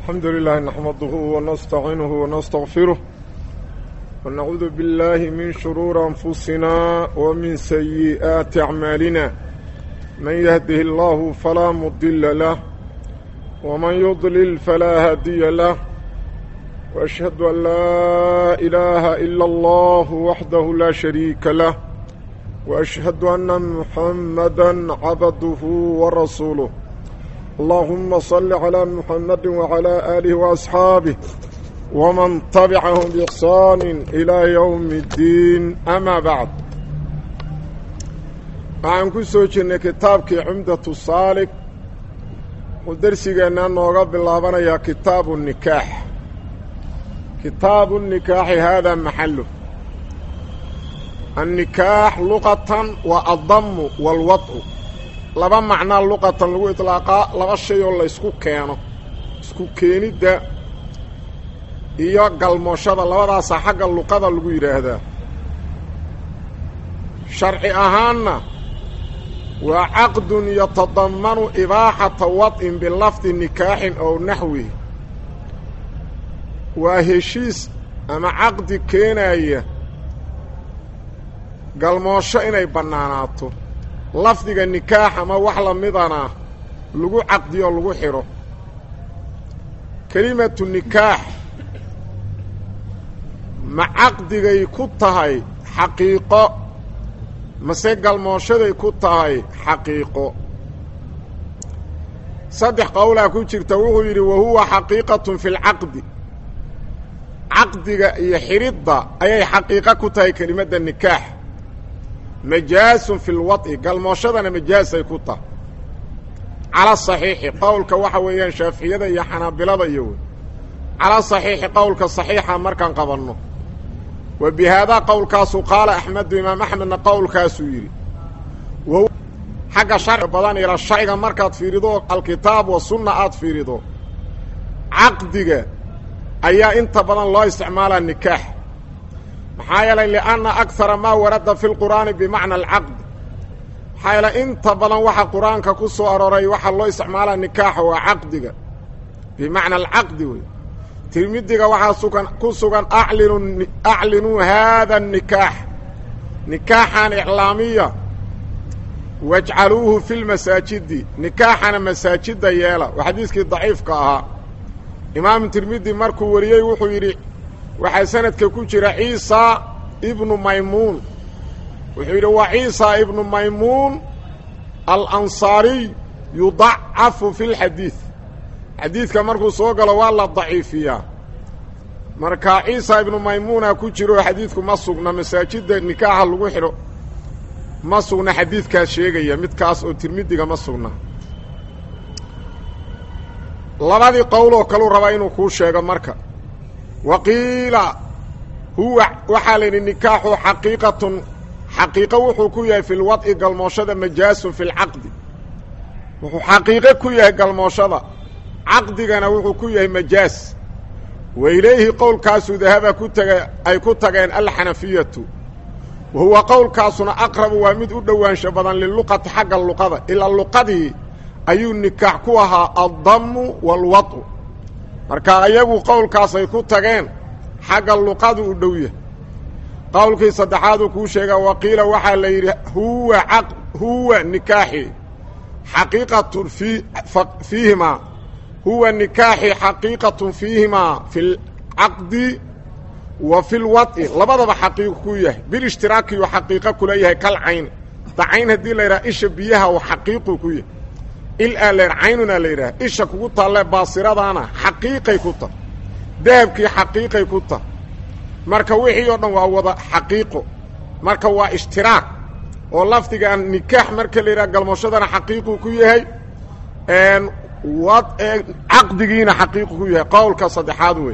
الحمد لله نحمده ونستعينه ونستغفره ونعوذ بالله من شرور أنفسنا ومن سيئات أعمالنا من يهده الله فلا مضل له ومن يضلل فلا هادي له وأشهد أن لا إله إلا الله وحده لا شريك له وأشهد أن محمدا عبده ورسوله اللهم صل على محمد وعلى آله وأصحابه ومن تبعهم بإحسان إلى يوم الدين أما بعد waxaan ku soo jirnay kitaabkii cumdatu saalik wuxuu dersigeenna nooga bilaabanayaa kitaabu nikaax kitaabu nikaaxi haadaa maxalu annikaax luqatan waa addamu waalwadcu laba macnaa luqatan lagu itlaaqaa laba shay oo laysku keeno isku keenidda iyo galmooshada labadaasaa xagga luqada lagu yidhaahdaa sharci ahaanna waa caqdun yatadammanu ibaaxata wad'in bilafdi nikaaxin ow naxwihi waa heshiis ama caqdi keenaya galmoosho inay bannaanaato lafdiga nikaax ama wax la midana lagu caqdiyo lagu xidho kelimatu nikaax ma caqdigay ku tahay xaqiiqo mase galmooshaday ku tahay xaqiiqo saddex qowlaa ku jirta wuxuu yidhi wa huwa xaqiiqatun fi lcaqdi caqdiga iyo xidhidda ayay xaqiiqo ku tahay kelimadda nikaax majaasun fi lwad'i galmooshadana majaasay ku tahay cala saxiixi qowlka waxa weeyaan shaaficiyada iyo xanaabilada iyo wey cala saxiixi qowlka saxiixa markaan qabanno wa bi haadaa qowlkaasu qaala axmedu imaam axmedna qowlkaasuu yidhi xagga sharci badan ila sharciga markaad fiirido alkitaab wa sunna aad fiirido caqdiga ayaa inta badan loo isticmaalaa nikaax maxaa yeelay lianna akara maa warada fi lqur'aani bimacna alcaqd maxaa yeelay inta badan waxa qur-aanka ku soo arooray waxaa loo isticmaalaa nikaaxa waa caqdiga bimacna alcaqdi wey tirmidiga waxaa sugan ku sugan alinu aclinuu haada nikaax nikaaxan iclaamiya wajcaluuhu fi lmasaajidi nikaaxana masaajidda yeela waa xadiiskii daciifka ahaa imaamu tirmidi markuu wariyey wuxuu yidhi waxaa sanadka ku jira ciisa ibnu maymuun wuxuu yidhi waa ciisa ibnu maymuun alansaariy yudacafu fi lxadiid xadiidka markuu soo galo waa la daciifiyaa marka ciisa ibnu maymuuna ku jiro xadiidku ma sugna masaajidda nikaaxa lagu xidho ma sugna xadiidkaas sheegaya midkaas oo tirmidiga ma sugna labadii qowloo kaluu rabaa inuu kuu sheego marka wa qiila huwa waxaa la yidhi nikaaxu xaqiiqatun xaqiiqo wuxuu ku yahay fi lwad'i galmooshada majaasun fi lcaqdi wuxuu xaqiiqo ku yahay galmooshada caqdigana wuxuu ku yahay majaas wa ilayhi qowlkaasuu dahaba ku taga ay ku tageen alxanafiyatu wa huwa qowlkaasuna aqrabu waa mid u dhowaansho badan liluqati xagga luqada ilaa luqadii ayuu nikaax ku ahaa addammu waalwad'u marka ayagu qowlkaasay ku tageen xagga luqadu u dhow yahay qowlkii saddexaaduu kuu sheegaa waqiila waxaa la yidhi huwa huwa nikaaxi xaqiiqatun fii fiihimaa huwa nikaaxi xaqiiqatun fiihimaa fi lcaqdi wa fi lwad'i labadaba xaqiiqo ku yahay bilishtiraakiyu xaqiiqo kula yahay kal cayn da cayn haddii la yidhaha isha biyaha u xaqiiqu ku yahay il aa la caynunaa la yidhaha isha kugu taalle baasiradaana xaqiiqay ku tah dahabkii xaqiiqay ku tah marka wixii oo dhan waa wada xaqiiqo marka waa ishtiraak oo lafdigaan nikaax marka la yidhaha galmooshadana xaqiiquu ku yahay wad caqdigiina xaqiiqu ku yahay qowlka saddexaad wey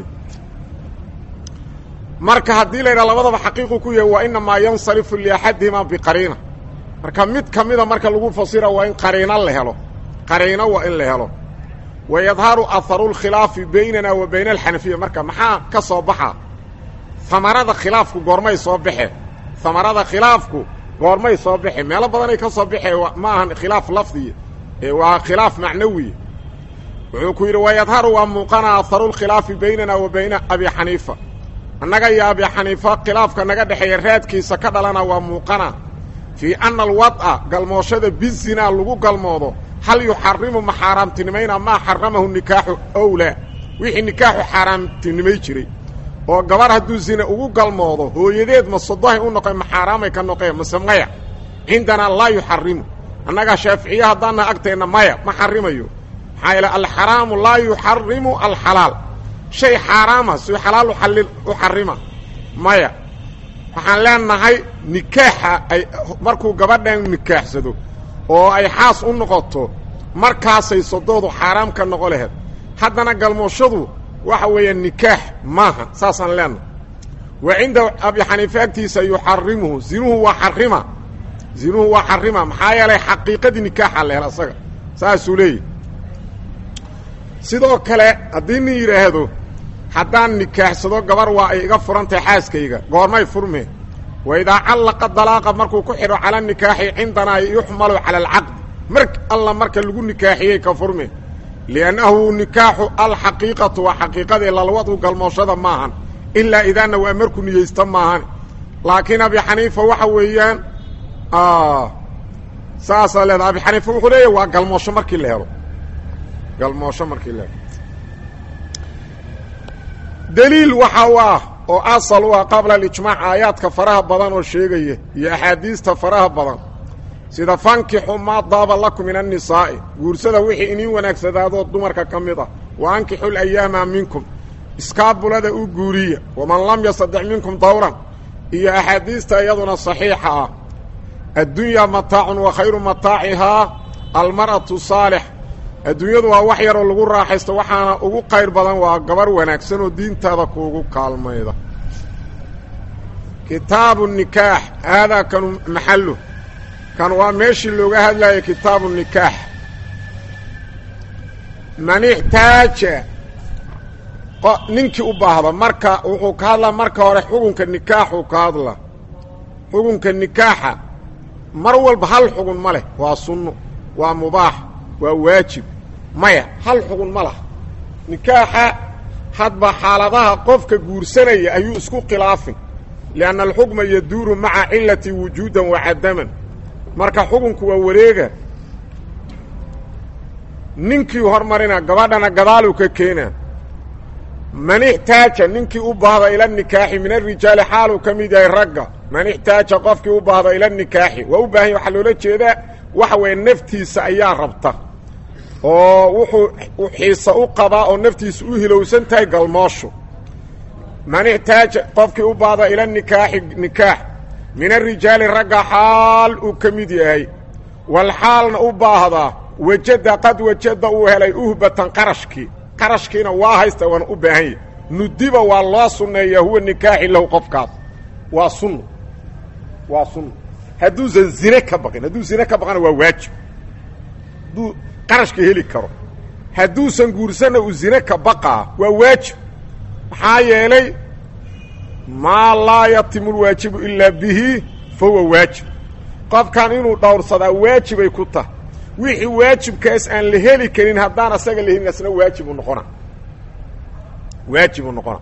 marka haddii la yidhaha labadaba xaqiiqu ku yahay waa inamaa yansarifu liaxadihimaa biqariina marka mid ka mida marka lagu fasira waa in qariino la helo qariino waa in la helo wa yadharu aharu lkhilaafi baynana wa bayna alxanafiya marka maxaa ka soo baxa hamarada khilaafku goormay soo baxe hamarada khilaafku goormay soo baxe meelo badanay ka soo baxee ma ahan khilaaf lafdiya waa khilaaf macnawiya wuxuu ku yidhi wayadharu waa muuqana aharu lkhilaafi baynana wa bayna abi xaniifa annaga iyo abi xaniifa khilaafka naga dhexeeya raadkiisa ka dhalana waa muuqana fii anna alwad'a galmooshada bizinaa lagu galmoodo hal yuxarimu ma xaaraamtinimayna maa xaramahu nikaaxu owlaa wixii nikaaxu xaaraamtinimay jiray oo gabar hadduu zine ugu galmoodo hooyadeed ma sodohay u noqe ma xaaraamay ka noqeen mase maya cindanaa laa yuxarimu annagaa shaaficiye haddaana agteenna maya ma xarimayo maxaa yeele alxaraamu laa yuxarimu alxalaal shay xaaraama suu xalaal u xarima maya waxaan leenahay nikaaxa ay markuu gabadhan nikaaxsado oo ay xaas u noqoto markaasay sodoodu xaaraam ka noqo laheed haddana galmooshadu waxa weeya nikaax maaha saasaan leenahay wa cinda abi xaniife agtiisa yuxarimuhu zinuhu waa xarima zinuhu waa xarima maxaa yeelay xaqiiqadii nikaaxa la hel asaga saasuu leeyahy sidoo kale haddii nin yidhaahdo haddaan nikaaxsado gabar waa ay iga furantahay xaaskayga goormay furmeen wa idaa callaqa dalaaqa markuu ku xidho cala nikaaxi cindanaa yuxmalu cala alcaqdi mar alla marka lagu nikaaxiyey ka furmeen liannahu nikaaxu alxaqiiqatu waa xaqiiqadii lalwadu galmooshada maahan ilaa idaana waa markuu niyeysta maahan laakiin abi xaniifa waxa weeyaan saasaa leeda abi xaniifa wuxuu leeyahy waa galmoosho markii la helo galmoosho markii la helo deliil waxa u ah oo asal u ah qabla alijmaac aayaadka faraha badan oo sheegaya iyo axaadiista faraha badan sida fankixu maa daaba lakum min annisaa'i guursada wixii iniin wanaagsadaadoo dumarka ka mid ah wa ankixu layaama minkum iskaabulada u guuriya waman lam yastadex minkum dawran iyo axaadiista iyaduna saxiixa ah addunyaa mataacun wa khayru mataacihaa almar'atu saalix adduunyadu waa wax yaroo lagu raaxaysto waxaana ugu qayr badan waa gabar wanaagsan oo diintaada kuugu kaalmayda kitaabu nikaax haadaa kanu maxallu kan waa meeshii looga hadlayo kitaabu nikaax man ixtaaja ninkii u baahda marka wuxuu ka hadlaa marka hore xukunka nikaaxuu ka hadla xukunka nikaaxa mar walba hal xugun ma leh waa sunno waa mubaax waa waajib maya hal xugun ma laha nikaaxa hadba xaaladaha qofka guursanaya ayuu isku khilaafin lianna alxukma yaduuru maca cilati wujuudan wa cadaman marka xukunku waa wareega ninkii hormarina gabadhana gadaaluu ka keenaa man ixtaaja ninkii u baahda ila nikaaxi min arijaali xaaluu ka mid yahay ragga man ixtaaja qofkii u baahda ila nikaaxi waa u baahan ya waxaa loola jeedaa waxa weeye naftiisa ayaa rabta oo wuxuu xiisa u qabaa oo naftiisa u hilowsan tahay galmooshu man ixtaaja qofkii u baahda ila nikaaxi nikaax min arijaali ragga xaal uu ka mid yahay wal xaalna u baahdaa wajada qad wajada uu helay uhbatan qarashkii qarashkiina waa haysta waana u baahan yahy nudiba waa loo sunneeyaa huwa nikaaxi lahu qofkaas waa sunno waa sunno hadduusan zine ka baqin hadduu zine ka baqana waa waajib hadduu qarashka heli karo hadduusan guursanna uu zine ka baqaa waa waajib maxaa yeelay maa laa yatimu lwaajibu ilaa bihi fa huwa waajib qofkan inuu dhowrsadaa waajibay ku tahay wixii waajibkaas aan la heli karin haddaan asaga la helin asna waajibu noqona waajibuu noqona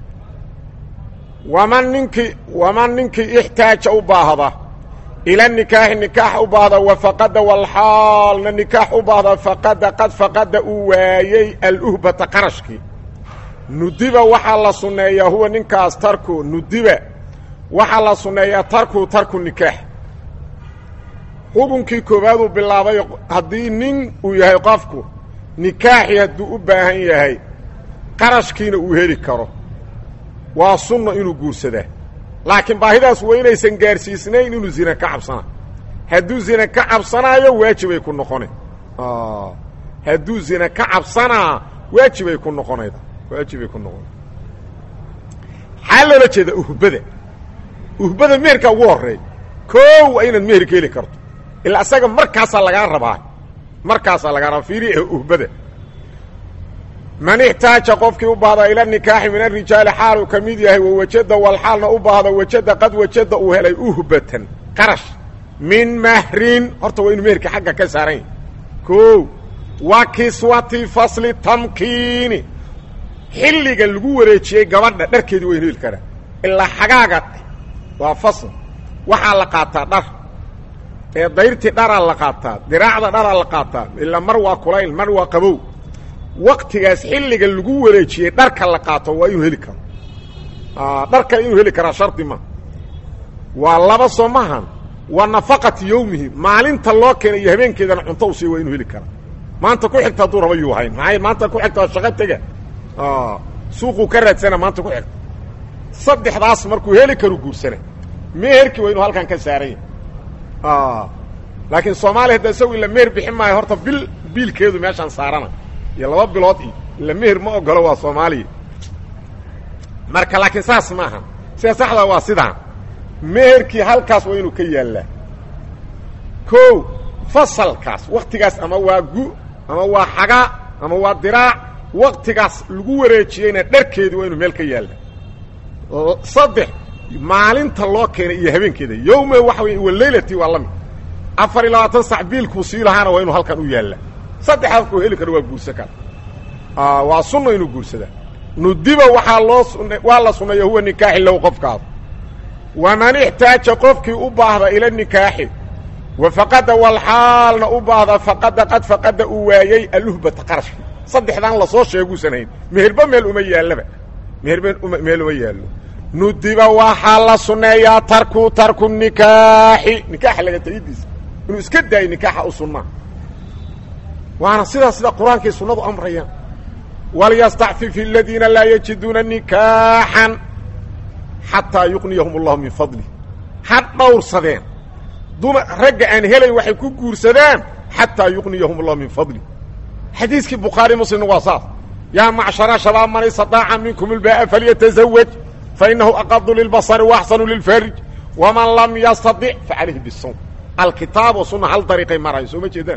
waman ninkii waman ninkii ixtaaja u baahda ila nikaaxi nikaax u baahda wa faqada walxaalna nikaax u baahda faqada qad faqada uu waayey aluhbata qarashkii nudiba waxaa la sunneeyaa huwa ninkaas tarku nudiba waxaa la sunneeyaa tarku tarku nikaax xukunkii koowaaduu bilaabay haddii nin uu yahay qofku nikaaxii hadduu u baahan yahay qarashkiina uu heli karo waa sunno inuu guursadaa laakiin baahidaas waa inaysan gaarsiisnayn inuu zina ka cabsanaa hadduu zina ka cabsanaayo waajibay ku noqona hadduu zina ka cabsanaa waajibay ku noqonayda waajibay ku noqona maxaa loola jeeda uhbada uhbada meherkaa ugu horreeya koo waa inaad meherka heli karto ilaa isaga markaasaa lagaa rabaa markaasaa lagaa rabaa fiiri uhbada man ixtaaja qofkii u baahda ila nikaaxi min arijaali xaaluu ka mid yahay wawajada walxaalna u baahda wajada qad wajada uu helay uhbatan qarash min mahrin horta waa inuu meherka xagga ka saaran yahay koo wa kiswati fasli tamkiini xilliga lagu wareejiyey gabadha dharkeedii waynu heli karaa ilaa xagaaga waa fasl waxaa la qaataa dhar ee dayrtii dharaa la qaataa diraacda dharaa la qaataa ilaa mar waa kulayl mar waa qabow waktigaas xilliga lagu wareejiyey dharka la qaato waa inuu heli karo dharka inuu heli karaa shardi ma waa laba soo mahan waa nafaqati yowmihi maalinta loo keena iyo habeenkeedana cunto u siiy waa inuu heli karaa maanta ku xigta hadduu raba yuu hayn maxay maanta ku xigta waa shaqo tega suuquu ka raadsana maanta ku xigta saddexdaas markuu heli karu guursana meherkii waa inuu halkan ka saaranya laakiin soomaaliya hadda isagu ila meher bixin maayo horta bil biilkeedu meeshaan saarana iyo laba bilood iyo ila meher ma ogolo waa soomaaliya marka laakiin saas maaha sida saxda waa sidaan meherkii halkaas waa inuu ka yaallaa ko fasalkaas waktigaas ama waa gu ama waa xagaa ama waa diraac waktigaas lagu wareejiyeyna dharkeedu waa inuu meel ka yaalla saddex maalinta loo keenay iyo habeenkeeda yowme waxa wey walaylati waa lamid afar iyo labaatan sac biilkuu sii lahaana waa inuu halkan u yaallaa saddex halkuu heli karo waa guursan kara waa sunna inuu guursadaa nudiba waxaa loo waa la sunneeya huwa nikaaxi low qofkaas waman ixtaaja qofkii u baahda ila nikaaxi wa faqada walxaalna u baahda faqada qad faqada uu waayey aluhbata qarashki saddexdan lasoo sheeguusan hayn meherba meel uma yaallaba meherba meel uma yaallo nudiba waxaa la sunneeyaa tarku tarku nikaaxi nikaaxa laga tegidiisa inuu iska daayo nikaaxa u sunnaa waana sidaa sida qur-aankii sunnadu amrayaan walyastacfif aladiina laa yajiduuna nikaaxan xataa yuqniyahum allahu min fadlih ha dhowrsadeen duma ragga aan helayn waxay ku guursadaan xataa yuqniyahum allahu min fadlih xadiiskii bukhaari muslimna waa saas yaa macshara shabaab man istataaca minkum ilbaa'a falyatazawaj fainahu aqadu lilbasari waaxsanu lilfarj waman lam yastadic facalayhi bisawm alkitaab wa sunna hal dariiqay marayo soo ma jeedaan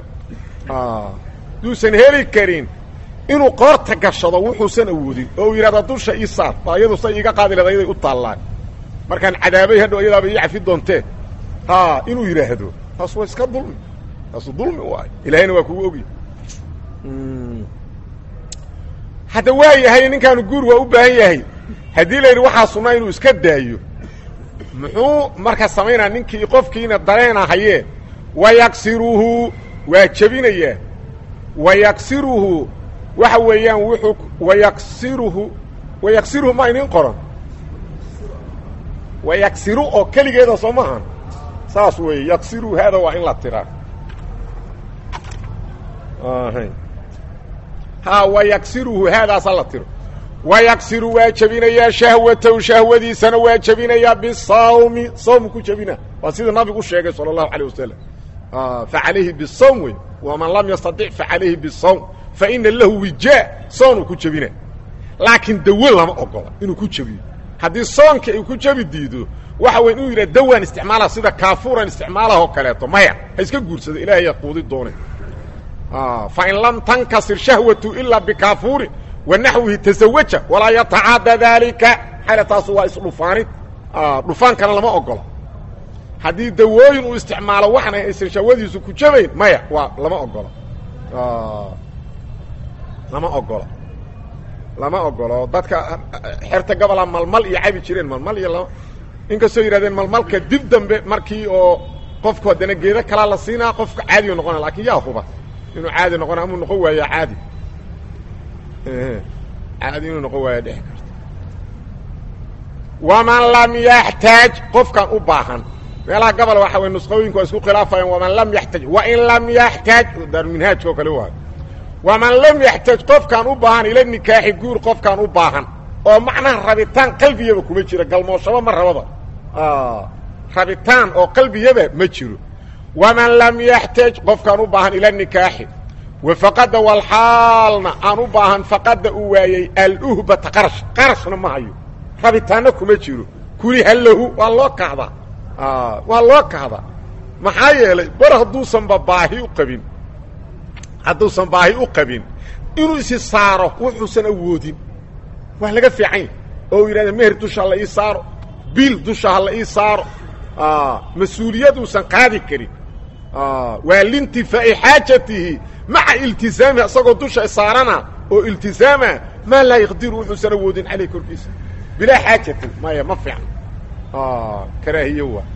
duusan heli karin inuu qoorta gashado wuxuusan awoodin oo uu yidhahda dusha ii saar baa iyadu say iiga qaadi leeda yaday u taallaan markaan cadaabay hadhow iyadaaba ii cafi doontee ha inuu yidhaahdo taas waa iska dulmi taasu dulmi waay ilaahayna waa kugu ogya hadda waa yahay ninkaanu guur waa u baahan yahay haddii la yidhi waxaa sunnaa inuu iska daayo muxuu marka samaynaa ninkii qofkiina dareena hayee wayaksiruhu waa jebinayaa wayaksiruhu waxa weeyaan wuxuu wayaksiruhu wayaksiruhu ma inin qoran wayaksiru oo keligeeda soo maahan saas weeye yaksiruhu haada waa in la tiraa ha wayaksiruhu haadaasa la tiro wayaksiru waa jebinayaa shahwatahu shahwadiisana waa jebinayaa bisawmi sawm ku jebina waa sida nabigu sheegay sala allahu alayh wasalam facalayhi bisawm wey waman lam yastatic facalayhi bisawm faina lahu wijaa soonuu ku jebina laakiin dawo lama ogola inuu ku jebiyo haddii soonka ay ku jebi diido waxa weyn inuu yidhah dawaan isticmaala sida kaafuuran isticmaalaha oo kaleeto maya ha iska guursado ilahay yaa quudi doone fain lam tankasir shahwatu ilaa bikaafuurin wa naxwihi tasawaja walaa yatacaada daalika xale taasu waa isdhufaanid dhufaankana lama ogola haddii dawooyin uu isticmaalo waxna aysan shahwadiisu ku jabayn maya waa lama ogola lama ogola lama ogolo dadka xerta gobola malmal iyo cabi jireen malmal iyo lama inkastoo yidhahdeen malmalka dib dambe markii oo qofku haddana geedo kalaa la siinaa qofka caadiyu noqona lakin yaa huba inuu caadi noqona amuu noqon waaya caadi caadi inuu noqon waaya dhexi karta waman lam yaxtaaj qofkan u baahan meelaha gobol waxa way nusqooyinku waa isku khilaafayaan waman lam yaxtaaj wain lam yaxtaaj daaruminhaajka oo kale waayo waman lam yaxtaaj qofkaan u baahan ila nikaaxi guur qofkaan u baahan oo macnaha rabitaan qalbiyaba kuma jira galmooshaba ma rababa rabitaan oo qalbiyaba ma jiro waman lam yaxtaaj qofkaan u baahan ila nikaaxi wa faqada walxaalna aan u baahan faqada uu waayey aluhbata qarash qarashna ma hayo rabitaanna kuma jiro kuliha lahu waa loo kahdaa waa loo kahdaa maxaa yeelay bar hadduusanba baahi u qabin hadduusan baahi u qabin inuu isi saaro wuxuusan awoodin waa laga fiican yahy oo u yidhahda meher dusha ha la ii saaro biil dusha ha la ii saaro mas-uuliyaduusan qaadi karin waa lintifaa'i xaajatihi maca iltisaamihi isagoo dusha saarana oo iltisaama maa laa yaqdiru wuxuusan awoodin caleyh korkiisa bilaa xaajatin maya ma fiicno karaahiyo waa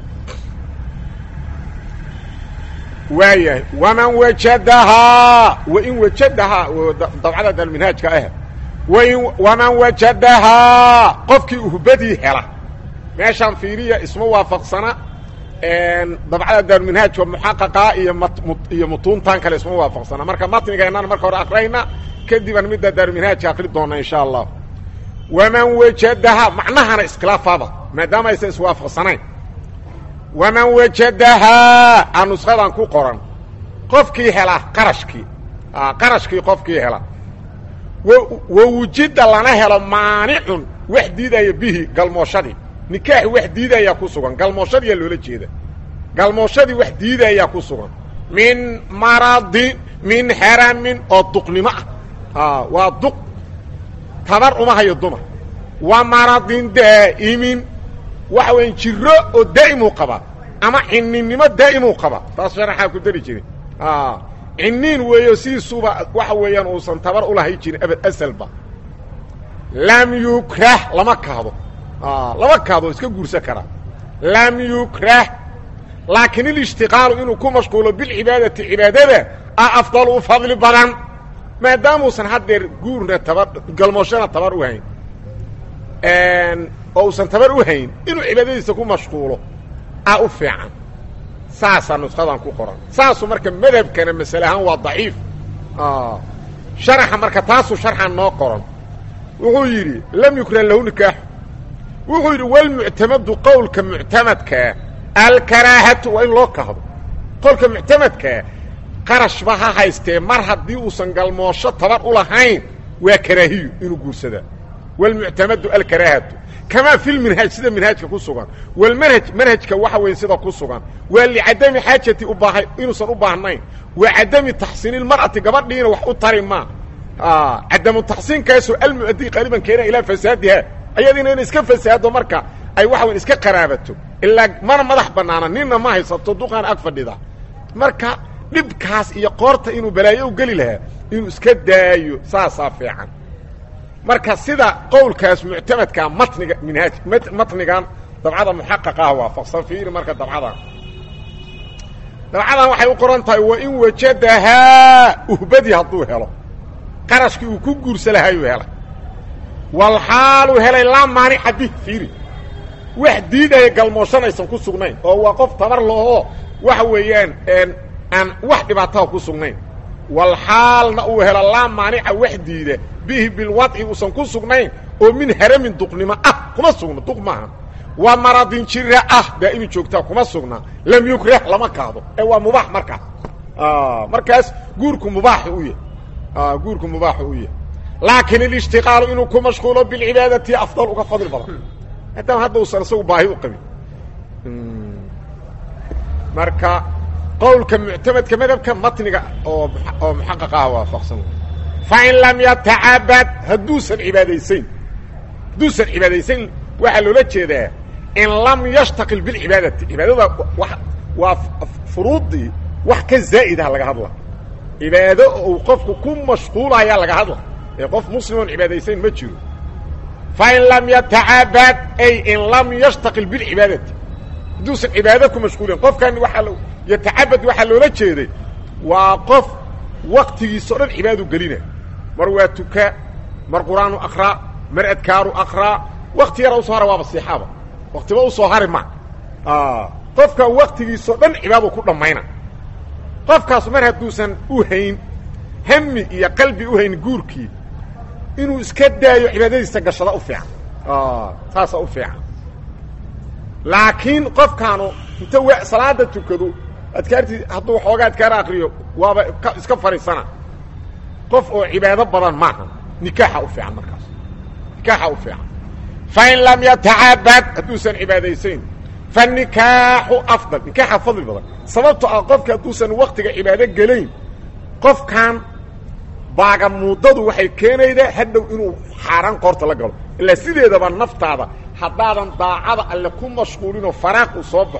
waayahay waman wajadahaa wain wajadahaa dabcada dalminhaajka ah wain waman wajadahaa qofkii uhbadii hela meeshaan fiiriya isma waafaqsana dabcada daaruminhaajka muxaqaqaa iyo iyo mutuuntan kale isma waafaqsana marka matnigeennana marka hore akrayna kadibaan midda daaruminhaajka akri doona insha allah waman wajadahaa macnahana iskhilaafaada maadaama aysan iswaafaqsanayn waman wajadahaa a nushadan ku qoran qofkii hela qarashkii qarashkii qofkii hela wa wujida lana helo maanicun wax diidaya bihi galmooshadii nikaaxi wax diidayaa ku sugan galmooshadiyaa loola jeeda galmooshadii wax diidayaa ku sugan min maradin min haramin oo duqnimo ah waa duq tabar uma hayo dumar wa maradin daa'imin waxa weya jiro oo daa'imuu qabaa ama cininimo daa'imuu qabaa taas sharaxaa ku dari jirin ciniin weeyo sidiisuba waxa weeyaan uusan tabar ulahay jirin abad asalba lam yukrah lama kahdo lama kahdo iska guursan karaa lam yukrah laakiin ilishtiqaalu inuu ku mashquulo bilcibaadati cibaadada a afdal u fadli badan maadaamuusan haddeer guurna tabar galmooshana tabar u hayn oo uusan tabar u hayn inuu cibaadadiisa ku mashquulo a u fiican saasaa nushadan ku qoran saasu marka madhabkana masale ahaan waa daciif sharaxa marka taasuu sharxan noo qoran wuxuu yidhi lam yukrah lahu nikaaxu wuxuu yidhi walmuctamadu qowlka muctamadkaa alkaraahatu waa in loo kahdo qowlka muctamadkaa qarashba ha haystee mar haddii uusan galmoosho tabar u lahayn waa karaahiyu inuu guursadaa walmuctamadu alkaraahatu kamaa fi lminhaaj sida minhaajka ku sugan walmanhaj manhajka waxa weyn sida ku sugan waa licadami xaajati ubaaha inuusan u baahnayn wa cadami taxsiini lmar'ati gabadhiina wax u tari maa cadamu taxsiinkaasoo almu'adii qaaliban keena ilaa fasaadiha ayadiina ina iska fasaado marka ay waxa weyn iska qaraabato ilaa mana madax bannaana ninna ma haysato duqaan ag fadhida marka dhibkaas iyo qoorta inuu balaayo u geli lahaa inuu iska daayo saasaa fiican marka sida qowlkaas muctamadkaa matniga minhaaj matnigan dabcada muxaqaqa ah waafaqsan fiiri marka dabcadan dabcadan waxay u qoran tahay wa in wajadahaa uhbadii hadduu helo qarashkii uu ku guursa lahaayuu helay walxaaluu helay laa maanica bih fiiri wax diidaya galmooshanaysan ku sugnayn oo waa qof tabar lahoo waxa weeyaan aan wax dhibaataa ku sugnayn walxaalna uu helo laa maanica wax diida bihi bilwadci uusan ku sugnayn oo min haramin duqnimo ah kuma sugna duq maaha waa maradin jira ah daa'imi joogtaa kuma sugna lam yukrah lama kaado ee waa mubaax markaas markaas guurku mubaaxi u yahay guurku mubaaxi u yahay laakiin ilishtiqaalu inuu ku mashquulo bilcibaadati afdal uga fadli badan maadaama hadda uusan isagu baahi u qabin marka qowlka muctamadka madhabka matniga oo oo muxaqaq ah waafaqsan fain lam yatacabad hadduusan cibaadaysayn hadduusan cibaadaysayn waxaa loola jeedaa in lam yashtaqil bilcibaadati cibaadada waa furuuddii wax ka zaa'idah laga hadla cibaado uu qofku ku mashquulayaa laga hadla ee qof muslimoon cibaadaysayn ma jiro fain lam yatacabad ay in lam yashtaqil bilcibaadati hadduusan cibaado ku mashquulin qofkan waaa yatacabad waxaa loola jeeday waa qof waktigiisa o dhan cibaadu gelina mar waa tuka mar qur-aanu akraa mar adkaaru akraa wakti yara usoo hara waaba siixaaba waktiba usoo hari ma qofkan waktigiisao dhan cibaadu ku dhammayna qofkaas mar hadduusan u hayn hami iyo qalbi u hayn guurkii inuu iska daayo cibaadadiisa gashada u fiican saasa u fiican laakiin qofkaanu inta w salaada tukado adkaartii hadduu waxoogaa adkaar akriyo waaba iska fadhiisana qof oo cibaado badan maaha nikaaxa u fiican markaas nikaaxa u fiican fain lam yatacabad hadduusan cibaadaysayn fanikaaxu afdal nikaaxa fadli badan sababto ah qofka hadduusan waktiga cibaado gelayn qofkan baagamuudadu waxay keenaydaa hadhow inuu xaaraan qoorta la galo ilaa sideedaba naftaada haddaadan daacada alle ku mashquulinoo faraaq uu soo baxo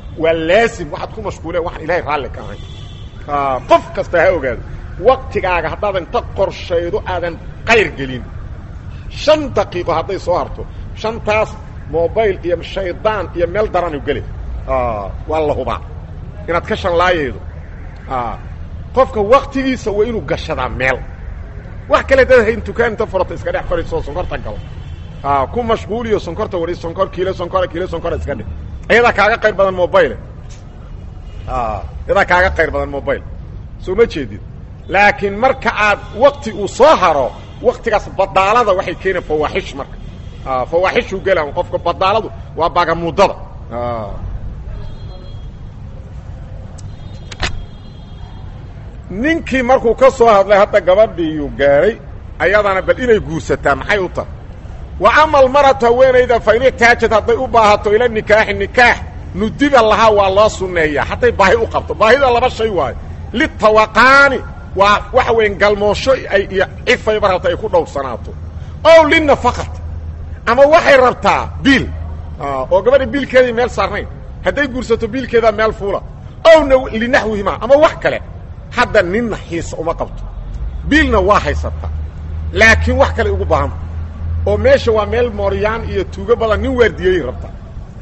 waa laasim waxaad ku mashquuleen waxaan ilaahay raalli ka ahayn qof kasta ha ogaado waktigaaga haddaadan inta qorshaydo aadan qayr gelin shan daqiiqo hadday soo harto shantaas mobail iyo shaydaan iyo meel daranu gele waa la hubaa inaad ka shanlaayaydo qofka waktigiisa waa inuu gashadaa meel wax kale dad hayn dukaan inta furata iska dhex fadhiisoo sonkorta galo ku mashquuliyo sonkorta wari sonkor kiilo sonkora kiilo sonkora iska dhig iyadaa kaaga qayr badan mobile iyadaa kaaga qayr badan mobile soo ma jeedid laakiin marka aad wakti uu soo haro waktigaas badaalada waxay keeneen fawaaxish marka fawaaxishuu gelaan qofka badaaladu waa bagamuudada ninkii markuu ka soo hadlay hadda gabadhiiyuu gaaray ayadana bal inay guursataa maxay u tahay wa ama almaratu haweenayda fa in ixtaajad hadday u baahato ila nikaaxi nikaax nudiba lahaa waa loo sunneeyaa hadday baahi u qabto baahida laba shay waayo litawaqaani waa waxa weya galmoosho ay iyo cifayba rabta ay ku dhowrsanaato ow linafaqati ama waxay rabtaa biil oo gabadha biilkeedii meel saarnayn hadday guursato biilkeedaa meel fuula ow linaxwihima ama wax kale hadda ninna xiisa uma qabto biilna waa haysataa laakiin wax kale ugu baahanta oo meesha waa meel mooryaan iyo tuugo badan nin waardiyey rabtaa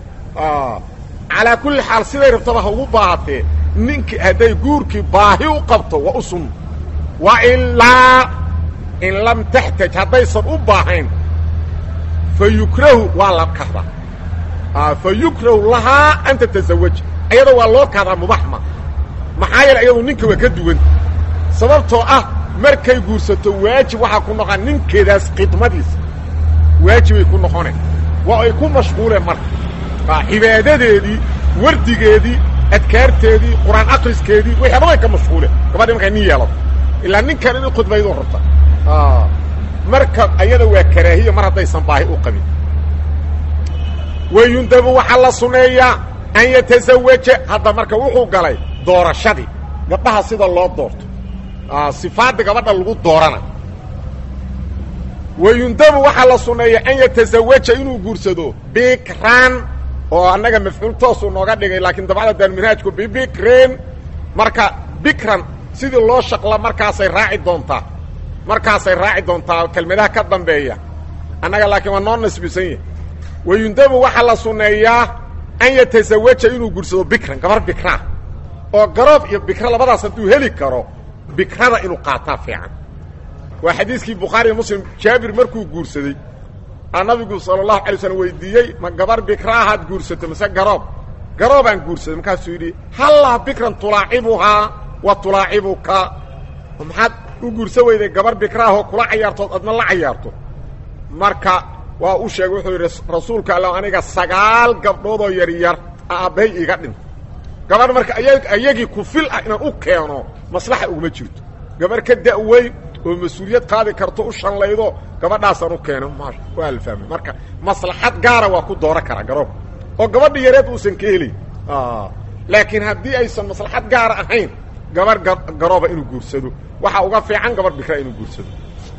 calaa kulli xaal siday rabtaba ha ugu baahatee ninki hadday guurkii baahi u qabto waa u sunno wa ilaa in lam taxtaj haddaysan u baahayn fa yukrahu waa la kahdaa fa yukrahu lahaa an tatazawaja ayada waa loo kahdaa mubaxma maxaa yeele iyadu ninka waa ka duwan sababtoo ah markay guursato waajib waxaa ku noqon ninkeedaas khidmadiisa waajibay ku noqoneen waa ay ku mashquuleen marka cibaadadeedii wardigeedii adkaarteedii qur-aan akriskeedii waxyaaba way ka mashquuleen gabadhi markay nin yeelato ilaa ninkan inay khudbaydu rabta marka ayada waa karaahiya mar haddaysan baahi u qabin wayundabu waxaa la suneeyaa an yatazawaja hadda marka wuxuu galay doorashadii gabdhaha sida loo doorto sifaadda gabadha lagu doorana wayundabu waxaa la suneeya an yatazawaja inuu guursado bikran oo annaga mafcuul toosuu nooga dhigay laakiin dabcda daarminhaajku bibikrin marka bikran sidii loo shaqla markaasay raaci doontaa markaasay raaci doontaa kelmadaha ka dambeeya annaga laakiin waa noo nasbisan yahi wayundabu waxaa la suneeyaa an yatazawaja inuu guursado bikran gabar bikraa oo garoob iyo bikra labadaas hadduu heli karo bikrada inuu qaataa fiican waa xadiiskii bukhaari muslim jaabir markuu guursaday aa nabigu sala allahu alay slam weydiiyey ma gabar bikraahaad guursato mase garoob garoobaan guursaday markaasuu yidhi hallaa bikran tulaacibuhaa wa tulaacibuka maxaad u guursa weyday gabar bikraahoo kula cayaartood adna la cayaarto marka waa u sheegay wuxuu yidhi rasuulka alla aniga sagaal gabdhoodoo yaryar aabbahay iiga dhinta gabarh marka ayagii ku fil ah inaan u keeno maslaxa uguma jirto gabarh ka da'weyn oo mas-uuliyad qaadi karto u shallaydo gabadhaasaan u keeno maasha waa la fahmay marka maslaxad gaara waa ku dooran karaa garoobka oo gabadha yareed uusan ka helayn laakiin haddii aysan maslaxad gaara ahayn gabarh garooba inuu guursado waxaa uga fiican gabarh bikra inuu guursado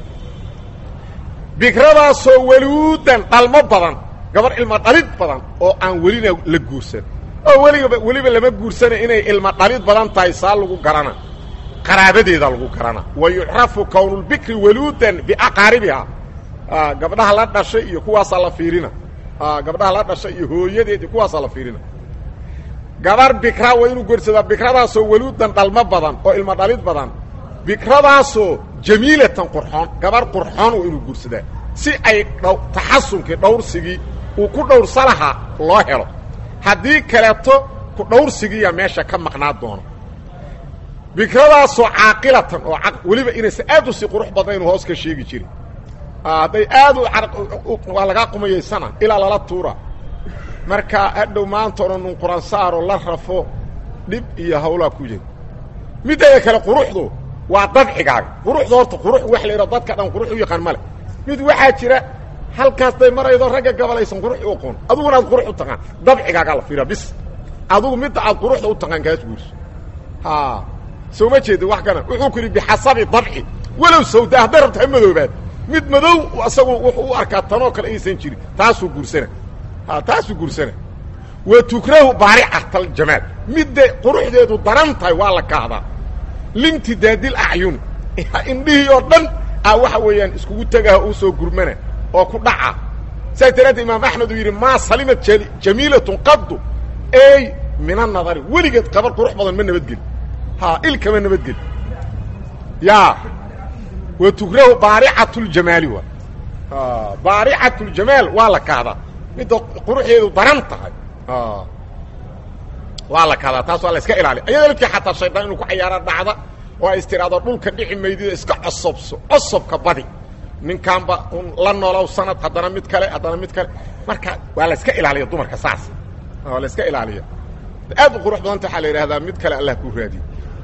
bikradaasoo waluudan dhalmo badan gabarh ilma dhalid badan oo aan welina la guursan oo weliba weliba lama guursana inay ilma dhalid badan tahay saa lagu garana qaraabadeeda lagu garana wa yucrafu kownulbikri waluudan biaqaaribiha gabdhaha la dhashay iyo kuwaasaa la fiirina gabdhaha la dhashay iyo hooyadeed iyo kuwaasaa la fiirina gabar bikra waa inuu guursadaa bikradaasoo waluudan dhalmo badan oo ilma dhalid badan bikradaasoo jamiilatan qurxoon gabar qurxoon waa inuu guursadaa si ay taxasunkii dhawrsigii uu ku dhowrsa lahaa loo helo haddii kaleeto ku dhawrsigiiya meesha ka maqnaa doono bikradaasoo caaqilatan oo weliba inaysan aad u sii qurux badnayn hoos ka sheegi jirin hadday aad waa lagaa qumayaysana ilaa lala tuura marka hadhow maanta odhan nun quransaaro la rafo dhib iyo hawlaa ku jira middeeda kale quruxdu waa dabcigaaga quruxda horta qurux wax la yidhao dadka dhan qurux u yaqaan male mid waxaa jira halkaas day maraydo ragga gabalaysan qurux u aqoon aduguna aad qurux u taqaan dabcigaagaa la fiira bis adugu midda aad quruxda u taqaan kaas guurso ha soo ma jeeda wax kana wuxuu ku yidhi bixasabi dabci walow sawda hadday rabta ha madoobaad mid madow isagu wuxuu u arkaa tanoo kale aysan jirin taasuu guursana ha taasuu guursana wa tukrahu baaricatal-jamaal midda quruxdeedu daran tahay waa la kahdaa limtidaadil acyun indhihii oo dhan a waxa weeyaan iskugu tegaha uu soo gurmana oo ku dhaca saas daraaddeed imaam axmed uu yidhi maa salimat jamiilatun qaddu ey min annadari weligeed qabar qurux badan ma nabadgeli ha ilkama nabadgeli ya wa tukrahu baaricatuljamaali waa baaricatuljamaal waa la kahdaa midda quruxdeedu daran tahay waa la kahdaa taas waa la iska ilaaliya ayadoo laftii xataa shaydaan inuu ku cayaara dhacda oo ay istiraado dhulka dhici maydida iska cosobso cosobka badi ninkaanba un la noolow sanad haddana mid kale haddana mid kale marka waa la iska ilaaliya dumarka saas waa la iska ilaaliya aad u qurux badanta waxaa la yidhahdaa mid kale allah ku raadiye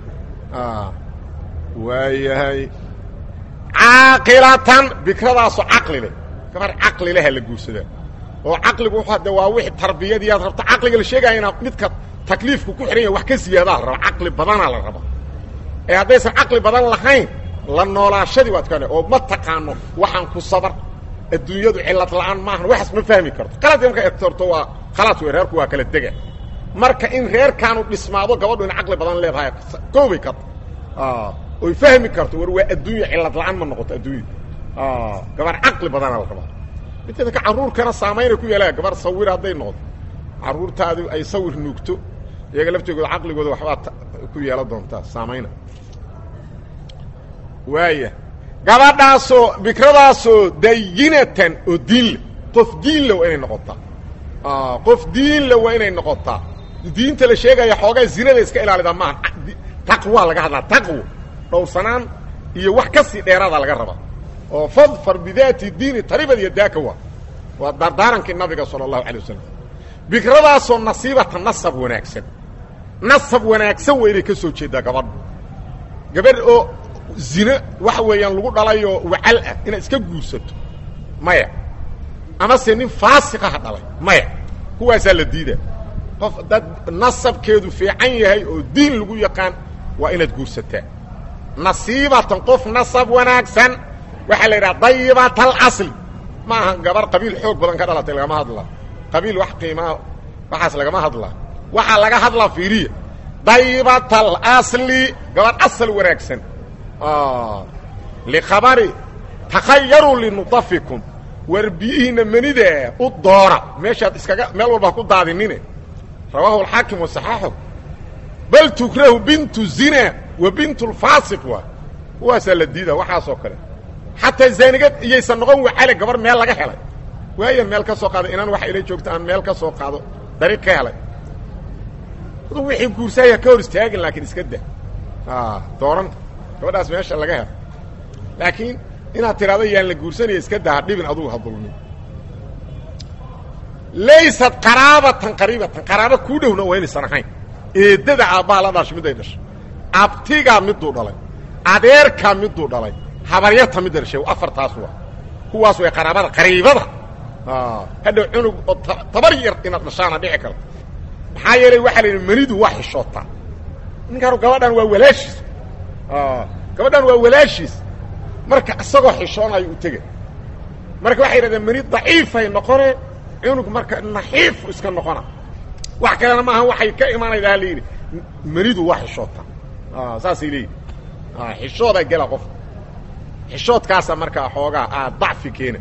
waayahay caaqilatan bikradaasu caqli leh gabar caqli leha la guursadaa oo caqligu wuxuu hadde waa wixii tarbiyadii aad rabto caqliga la sheegaya inaa midka takliifku ku xihan yahay wax ka siyaadaa la rabaa caqli badanaa la rabaa ee haddaysan caqli badan lahayn la noolaashadii waad ka oo ma taqaano waxaan ku sabar adduunyadu cillad la'aan maahan waxaas ma fahmi karto qaladka marka egtorto waa khalaas wey reerku waa kala dega marka in reerkaanu dhismaado gabadhu in caqli badan leedahay koobay karto oy fahmi karto war waa adduunya cillad la'aan ma noqoto adduunya gabar caqli badanaa la rabaa midteeda ka carruurkana saamaynay ku yeelaya gabar sawir hadday noqdo carruurtaadu ay sawir nuugto iyaga laftigooda caqligooda waxbaa ku yeelan doontaa saamayna waaya gabadhaasoo bikradaasoo dayinatan oo diinle qof diinle waa inay noqotaa qof diinle waa inay noqotaa diinta la sheegaya xoogaa zinada iska ilaalidaa maaha taqwa laga hadlaa taqwo dhowrsanaan iyo wax ka sii dheeraada laga rabaa oo fadfar bidaati diini taribad iyo daaka waa waa dardaarankii nabiga sala allahu alay wasalam bikradaasoo nasiibata nasab wanaagsan nasab wanaagsan waa inay ka soo jeedaa gabadhu gabadh oo zine waxa weeyaan lagu dhalayoo wacal ah inaad iska guursato maya amase nin faasiqaha dhalay maya kuwaasaa la diidaa qof dad nasabkeedu fiican yahay oo diin lagu yaqaan waa inaad guursataa nasiibatan qof nasab wanaagsan waxaa la yidhaha dayibat alasli ma aha gabar qabiil xoog badan ka dhalatay lagama hadlaa qabiil wax qiimaa waxaas lagama hadlaa waxaa laga hadlaa fiiriya dayibat alasli gabar asal wanaagsan likhabari takhayaruu linudafikum war biyihiinna menida u doora meeshaad iskaga meel walba ku daadinine rawaahu alxaakim wasaxaaxo bal tukrahu bintu zina wa bintu lfaasiq waa kuwaasaa la diida waxaasoo kale xataa zaanigad iyaysan noqon wacale gabar meel laga helay waaya meel ka soo qaado inaan waxa ila joogto aan meel ka soo qaado dariiq ka helay adu wixii guursaaya ka hor istaagin laakiin iska da dooran gabadhaas meesha laga helo laakiin inaad tidhahdo yaan la guursanaya iska daha dhibin adugu ha dulmin laysat qaraabatan qariibatan qaraaba kuu dhowna waa inaysan ahayn eeddada aabbaha la dhashay miday dhashay abtigaa miduu dhalay adeerkaa miduu dhalay habaryarta midda dhashay afartaas waa kuwaas way qaraabada qariibada hadhow cunug oo tabar yar inaad dhashaana dhici karto maxaa yeelay waxaa la yidhi manidu waa xishootaa ninkaanu gabadhan waa walaashiis gabadhan waa walaashiis marka isagoo xishoonayo u tega marka waxay yidhahdeen mani daciifay noqone cunug marka naxiifu iska noqona wax kalena maaha waxay ka imaanayda ha layidhi manidu waa xishootaa saasay leeyihi xishoodaa gela qof xishoodkaasa markaa xoogaa aa dacfi keena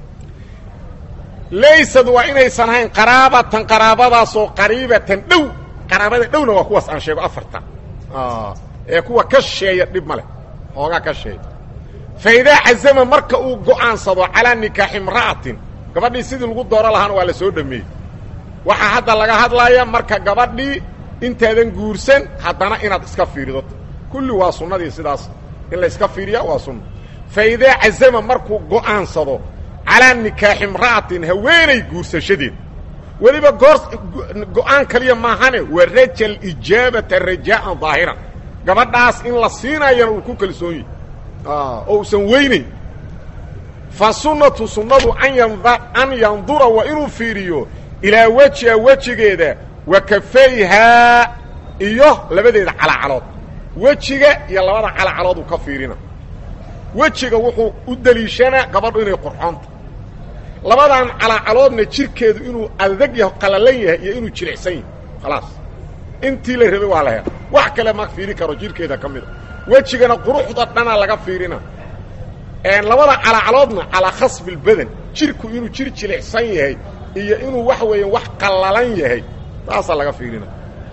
laysad waa inaysan ahayn qaraabatan qaraabadaasoo qariibatan dhow qaraabada dhowna waa kuwaas aan sheego afarta ee kuwa ka sheeya dhib ma leh xoogaa ka sheeya fa idaa cazama marka uu go'aansado calaa nikaaxi imra'atin gabadhii sidii lagu dooro lahaana waa la soo dhameeyey waxaa hadda laga hadlaya marka gabadhii intaadan guursan haddana inaad iska fiirido kulli waa sunnadii sidaas in la iska fiiriya waa sunna fa idaa cazama markuu go'aansado calaa nikaaxi imra'atin haweenay guursashadeed weliba goor go'aan kaliya maahane waa rajal ijaabata rajaa'an daahiran gabadhaas in la siinayana uu ku kalsoon yahy oo usan weynayn fa sunnatu sunnadu an yandura waa inuu fiiriyo ilaa wejiha wejigeeda wa kafayhaa iyo labadeeda calacalood wejiga iyo labada calacalood uu ka fiirina wejiga wuxuu u deliishanaa gabadhu inay qurxoonta labadan calaacaloodna jirkeedu inuu adag yaho qalalan yahay iyo inuu jilicsan yahay khalaas intii la rabay waa la hela wax kale ma fiiri karo jirkeeda ka mida wejigana quruxda dhanaa laga fiirina labada calaacaloodna calaa khasbi lbadan jirku inuu jir jilicsan yahay iyo inuu waxa weeyaan wax qallalan yahay taasaa laga fiirina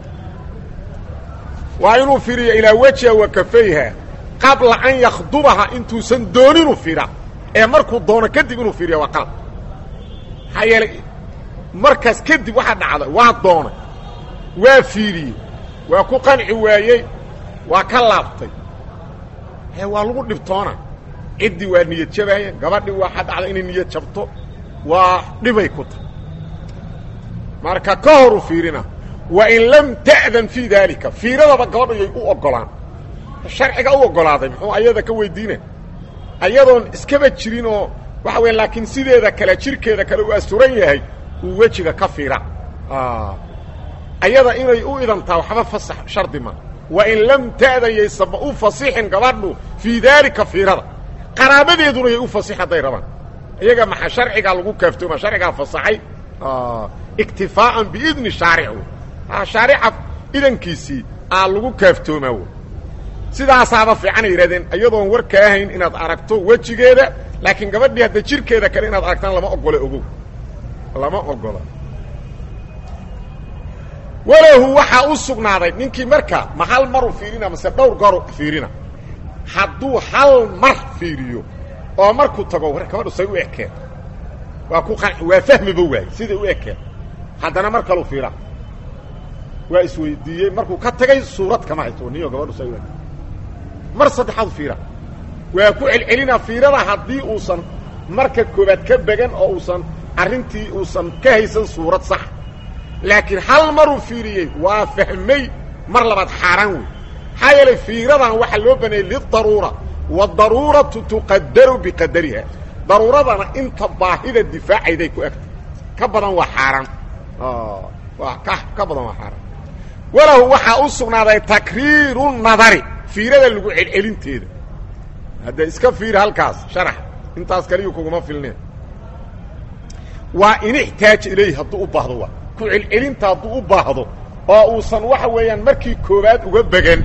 waa inuu fiiriyo ilaa wejiha wa kafayha qabla an yakhdubaha intuusan dooninu fiira ee markuu doono kadib inuu fiiriya waa qalab maxaa yeelay markaas kadib waxaa dhacda waa doonay waa fiiriyey waa ku qanci waayey waa ka laabtay he waa lagu dhibtoona ciddii waa niyad jabaaya gabadhii waxaa dhacda inay niyad jabto waa dhibay ku tahay marka ka horu fiirina wain lam ta'dan fii daalika fiiradaba gabadhu yay u oggolaan sharciga u oggolaaday muxuu ayada ka weydiina ayadoon iskaba jirin oo waxa weya laakiin sideeda kale jirkeeda kale uu asturan yahay uu wejiga ka fiira ayada inay u idantaa waxba fasax shardi ma wain lam ta'dan yaysaba u fasixin gabadhu fii daalika fiirada qaraabadeeduna yay u fasix hadday rabaan iyaga maxaa sharcigaa lagu kaaftooma sharcigaa fasaxay iktifaa'an biidni shaaric shaarica idankiisii aa lagu kaaftoomaa w sidaasaaba fiicanay yidhahdeen iyadoon war kaa hayn inaad aragto wejigeeda laakiin gabadhii hadda jirkeeda kale inaad aragtaan lama ogole ogow lama ogola walahu waxaa u sugnaaday ninkii marka ma hal maru fiirina mase dhowr goru fiirina hadduu hal mar fiiriyo oo markuu tago war gabadhu say u ekeen waa ku qanci waa fahmiba waayey siday u ekeen haddana mar kalu fiira waa isweydiiyey markuu ka tagay suurad kama hayto niyo gabadhu say u ekeen mar saddexaad fiira waa ku celcelinaa fiirada haddii uusan marka koobaad ka began oo uusan arrintii uusan ka haysan suurad sax laakiin hal maruu fiiriyey waa fahmay mar labaad xaaraan wey maxaa yeelay fiiradan waxaa loo baneeyey lidaruura wadaruuratu tuqadaru biqadariha daruuradana inta baahida difaacayday ku egtay ka badan waa xaaraan waa ka ka badan waa xaaraan walahu waxaa u sugnaaday takriiru nadari fiirada lagu celcelinteeda hadda iska fiir halkaas sharax intaas kaliyu kuguma filneen waa in ixtaaja ilayhi hadduu u baahdo waa ku celcelinta hadduu u baahdo oo uusan waxa weeyaan markii koowaad uga began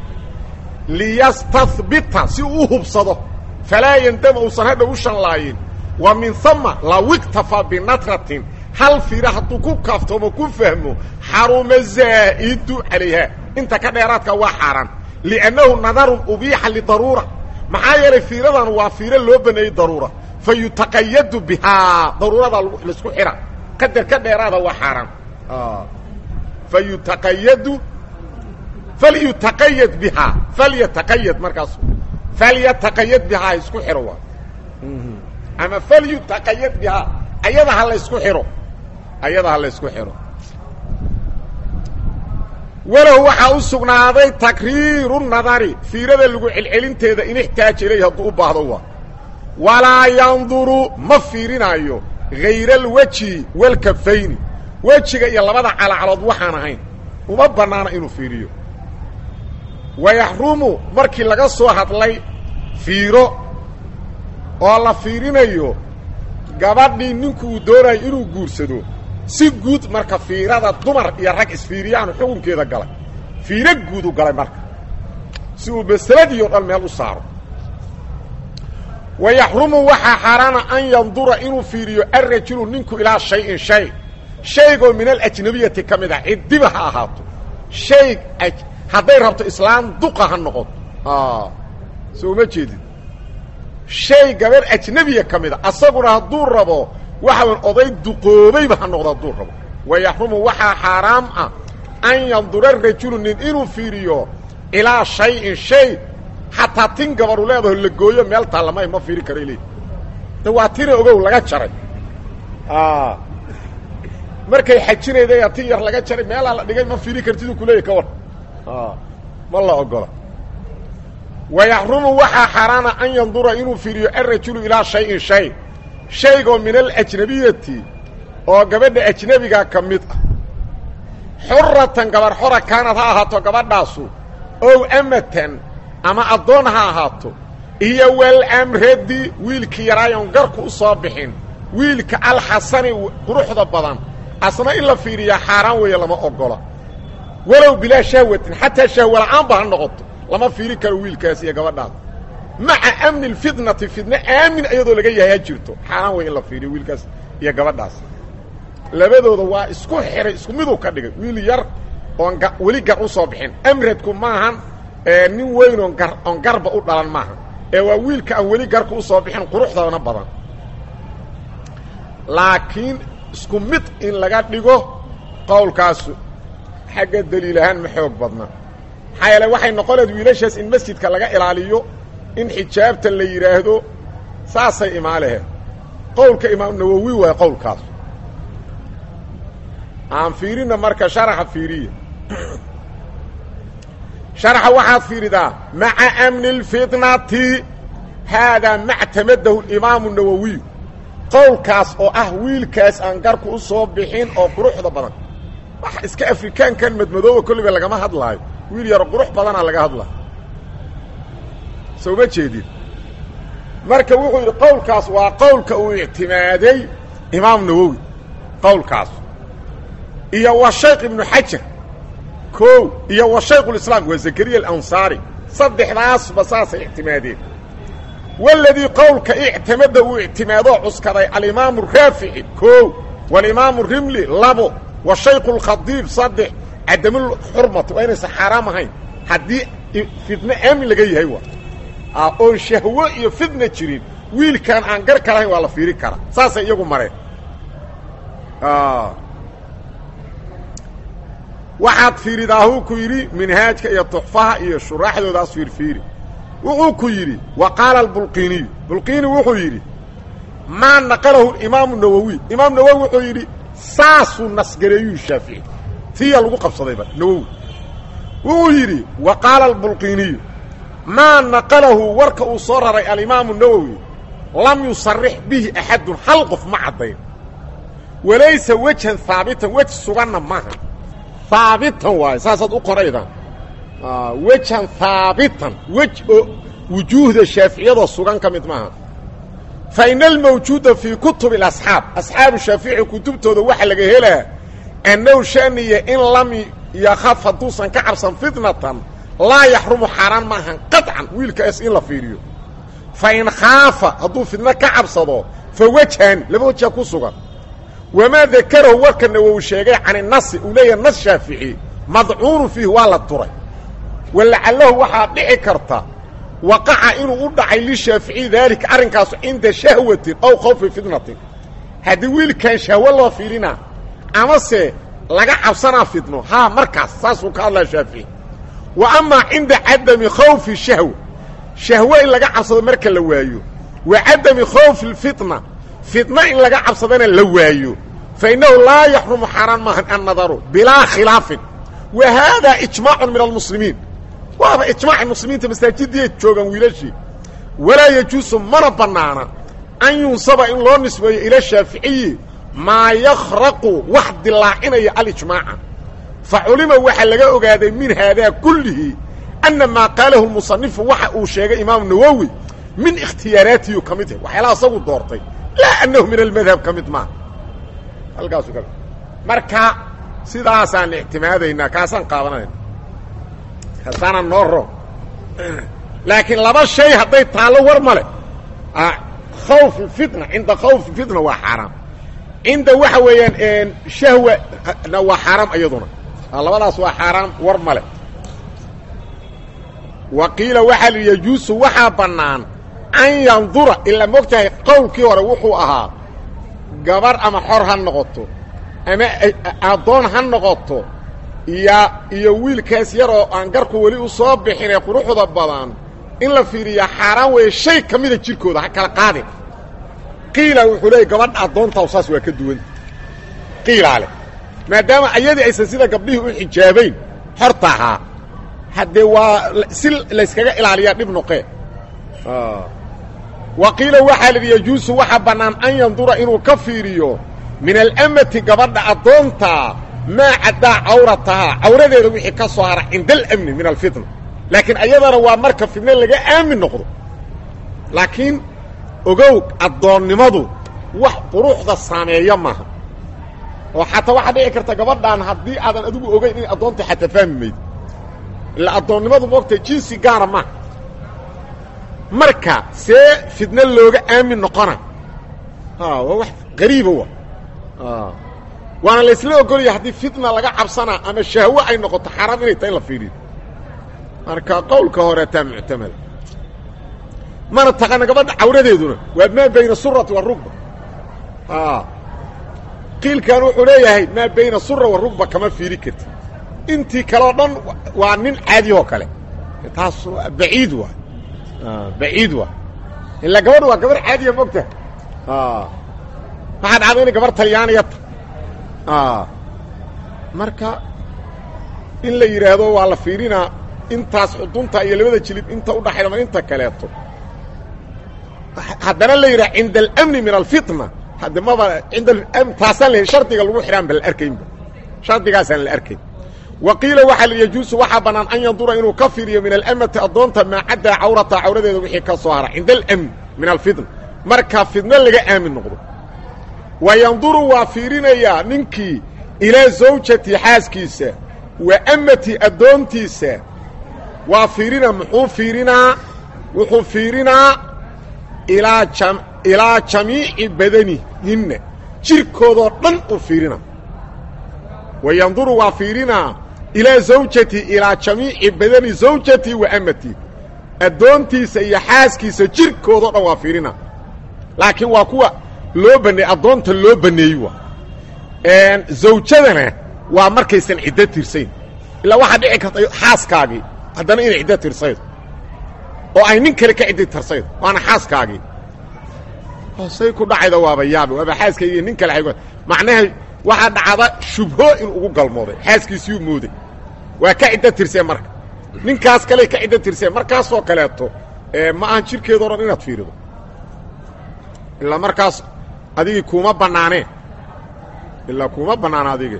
liyastahbita si uu u hubsado falaa yandama uusan hadha u shanlaayin wa min hama law iktafaa binatratin hal fiira hadduu ku kaaftoomo ku fahmo xaruma zaa'idu calayha inta ka dheeraadka waa xaaraan liannahu nadarun ubiixa lidaruura maxaa yeelay fiiradan waa fiiro loo baneeyey daruura fa yutaqayadu bihaa daruuradaa laisku xidha qadar ka dheeraada waa xaaraan fa yutaqayadu falyutaqayad bihaa falyataqayad markaas falyataqayad bihaa isku xidho waa ama falyutaqayad bihaa ayada ha laysku xidho ayada ha laysku xidho walow waxaa u sugnaaday takriiru nadari fiirada lagu celcelinteeda in ixtaaja ilayh hadduu u baahdo waa walaa yanduru ma fiirinaayo hayra alwejhi walkafayni wejiga iyo labada calacalood waxaan ahayn uma bannaana inuu fiiriyo wayaxrumu markii laga soo hadlay fiiro oo la fiirinayo gabadhii ninku uu doonayo inuu guursado si guud marka fiirada dumar iyo rag isfiiriyaanu xukunkeeda galay fiiro guudu galay marka si uu masaladii o dhan meel u saaro wayaxrumu waxaa xaaraana an yandura inuu fiiriyo alrajulu ninku ilaa shayin shay shaygoo min alajnabiyati ka mid ah ciddiba ha ahaato shay hadday rabto islaam duqa ha noqoto soo uma jeedid shay gabar ajnebiya ka mid a asaguna hadduu rabo waxawan oday duqoobayba ha noqdo hadduu rabo wayaxrumu waxaa xaaraam ah an yandura rajulu nin inuu fiiriyo ilaa shayin shay xataa tin gabaru leedaho la gooyo meel taallamay ma fiiri karay leey de waa tina ogow laga jaray markay xajinayday tin yar laga jaray meelaa la dhigay ma fiiri kartiduu kuleeyahy ka war ma la ogola wayaxrumu waxaa xaaraana an yandura inuu fiiriyo alrajulu ilaa shayin shay shaygoo min alajnabiyati oo gabadha ajnebiga ka mid ah xuratan gabar xora kaanad ha ahaato gabadhaasu ow amatan ama addoon ha ahaato iyo walamradi wiilkii yaraayon garku u soo bixin wiilka alxasani quruxda badan asna in la fiiriyaa xaaraan weeye lama ogola walow bilaa shahwatin xataa shahwa la'aanba ha noqoto lama fiiri karo wiilkaas iyo gabadhaas maca amni alfitnati fitne aamin iyadoo laga yahay ha jirto xaaraan wey in la fiiriyo wiilkaas iyo gabadhaas labadooda waa isku xihay isku miduu ka dhigay wiil yar oon weli gar u soo bixin amradku maahan nin weyn oon gar oon garba u dhalan maaha ee waa wiilka aan weli garka u soo bixin quruxdana badan laakiin isku mid in laga dhigo qowlkaasu xagga daliil ahaan ma xoog badna maxaa yeele waxay noqoneed wiilashaas in masjidka laga ilaaliyo in xijaabta la yidhaahdo saasay imaalehe qowlka imaam nawowi waay qowlkaas aan fiirina marka sharaxa fiiriya sharaxa waxaad fiiridaa maca amni اlfitnati haadaa mactamadahu imaamu nawowiy qowlkaas oo ah wiilkaas aan garku u soo bixin oo quruxda badan wax iska afrikaankan madmadooba kolliba lagama hadlaayo wiil yaro qurux badanaa laga hadlaayo soo ma jeedin marka wuxuu yidhi qowlkaas waa qowlka uu ictimaaday imaam nawowi qowlkaas iyo wa shayk ibnu xajar kow iyo wa shaykhulislaam waa zakariya alansaari saddexdaasba saasay ictimaadeen waladii qowlka ictimada uu ictimaadoo cuskaday alimaamu raafici kow walimaamu rimli labo wa shaykhu lkhadiib saddex cadamulxurmati waa inaysan xaaraam ahayn haddii fitne aamin laga yahay waa oon shahwo iyo fitna jirin wiilkaan aan gar ka lahayn waa la fiiri karaa saasay iyagu mareen waxaad fiiridaahuu ku yidhi minhaajka iyo tuxfaha iyo shuraaxdoodaas fiirfiiri wuxuu ku yidhi wa qaala albulqiiniyu bulqiini wuxuu yidhi maa naqalahu imaamu nawowi imaam nawowi wuxuu yidhi saasuu nasgareeyuu shaafici tiya lagu qabsadayba nawowi wuxuu yidhi wa qaala albulqiiniyu maa naqalahu warka uu soo raray alimaamu nawowi lam yusarix bihi axadun hal qof ma caddayn walaysa wejhan haabitan wej suganna maaha haabitan waayo saasaad u qoraydaan wejan haabitan wej oo wujuuhda shaaficiyadoo sugan ka mid maaha fa ina almawjuuda fii kutubi اlasxaab asxaabu shaafici kutubtooda waxa laga helaa annahu shaniya in lam yakaf hadduusan ka cabsan fitnatan laa yaxrumu xaaraan maahan qaطcan wiilkaas in la fiiriyo fa in khaafa hadduu fitno ka cabsado fa wejhan laba wejha ku sugan wamaa dakarahu warka nawowi sheegay can inasi uu leeyahay nas shaafici madcuunu fiih waa la turay walacalahu waxaa dhici karta waqaca inuu u dhacay lishaaficiyi daalika arrinkaasu cinda shahwatin aw khawfi fitnatin haddii wiilkan shahwo loo fiirina amase laga cabsanaa fitno haa markaas saasuu ka hadlaa shaafici wa amaa cinda cadami khawfi shahwa shahwo in laga cabsado marka la waayo wa cadami khawfi lfitna fitna in laga cabsadana la waayo fa innahu laa yaxrumu xaaraan maahan annadaru bilaa khilaafin wa haadaa ijmaacun min almuslimiin waaba ijmaaci muslimiinta masaajiddiiay joogaan wiilashii walaa yajuusu mana bannaana an yunsaba in loo nisbeeyo ila shaaficiyi maa yakhraqu wax dilaacinaya alijmaaca fa culima waxaa laga ogaaday min haadaa kullihi anna maa qaalahu lmusanifu waxa uu sheegay imaamu nawowi min ikhtiyaaraatiyu ka mid yahay waxyaalaha isagu doortay laa annahu min almadhab ka mid maaha halkaasu ka marka sidaasaan ictimaadaynaa kaasaan qaadanayna kasaana noo ro laakiin laba shay hadday taallo war ma leh khawf fitna cinda khawf fitna waa xaaraam cinda waxa weeyaan shahwana waa xaaraam iyaduna labadaas waa xaaraam war ma leh wa qiila waxaa li yajuusu waxaa bannaan an yandura ilaa mogtahay qowlkii hore wuxuu ahaa gabar ama xor ha noqoto ama addoon ha noqoto iyo iyo wiilkaas yar oo aan garku weli u soo bixinee quruxda badan in la fiiriyaa xaaraan weeye shay ka mida jirkooda ha kala qaadin qiila wuxuu leeyay gabadha addoontaw saas waa ka duwan qiilaa leh maadaama ayadii aysan sida gabdhihii u xijaabayn xorta ahaa haddee waa si layskaga ilaaliyaa dhib noqee wa qiila waxaa lidhi yajuusu waxaa bannaan an yandura inuu ka fiiriyo min alamati gabadha addoonta maa caddaa cawratahaa cawradeeda wixii ka soo hara cinda alamni min alfitna laakiin ayadana waa marka fitne laga aamin noqdo laakiin ogow addoonnimadu wax quruxda saameeya maaha oo xataa waxaa dhici karta gabadhaan haddii aadan adigu ogeyn inay addoonta xataa fahmi mayd ila addoonnimadu moogtahay jinsi gaara maaha marka see fidno looga aamin noqona waa wax qariiba wa waana laysla ogolaya haddii fitna laga cabsanaa ama shahwo ay noqoto xaaraam inay tahay in la fiiriyo marka qowlka horeetaa muctamada mana taqaana gabadha cawradeeduna waa maa bayna surati warugba qiilkan wuxuu leeyahay maa bayna sura warugba kama fiiri karti intii kaleo dhan waa nin caadiyoo kale taas baciid waay baciid waay ilaa gabadha waa gabar caadiya mogta waxaa dhacda inay gabar talyaaniya ta marka in la yidhaahdo waa la fiirinaa intaas xudunta iyo labada jilib inta udhaxayda ma inta kaleeto haddana la yidhaha cinda alamni min alfitna hadde maba inda taasaan la shardiga lagu xidhaan ba la arkaynba shardigaasaan la arkayn wa qiila waxaa yajuusu waxaa bannaan an yandura inuu ka fiiriyo min alamati addoonta maa caddaa cawrata cawradeeda wixii ka soo hara cinda alamni min alfitna marka fidno laga aamin noqdo wa yanduru waa fiirinayaa ninkii ilaa zawjati xaaskiisa wa amati addoontiisa waa fiirinaa muxuu fiirinaa wuxuu fiirinaa ilaa jam ilaa jamiici badanihinna jirkoodoo dhan uu fiirinaa wa yanduru waa fiirinaa ilaa zawjati ilaa jamiici badani zawjati wa amati addoontiisa iyo xaaskiisa jirkoodao dhan waa fiirinaa laakiin waa kuwa loo baneey addoonta loo baneeyey waa zawjadana waa markaysan ciddo tirsayn ilaa waxaa dhici karta xaaskaagii haddana inay ciddo tirsaydo oo ay nin kale ka ciddi tirsaydo waana xaaskaagii say ku dhacayda waaba yaabe waaba xaaskaygi nin kale ay macnaha waxaa dhacda shubho in ugu galmooday xaaskiisiyuu mooday waa ka ciddo tirsee marka ninkaas kale ka ciddo tirsee markaasoo kaleeto ma ahan jirkeedao dhan inaad fiirido ilaa markaas adigii kuuma bannaaneen ilaa kuuma bannaana adige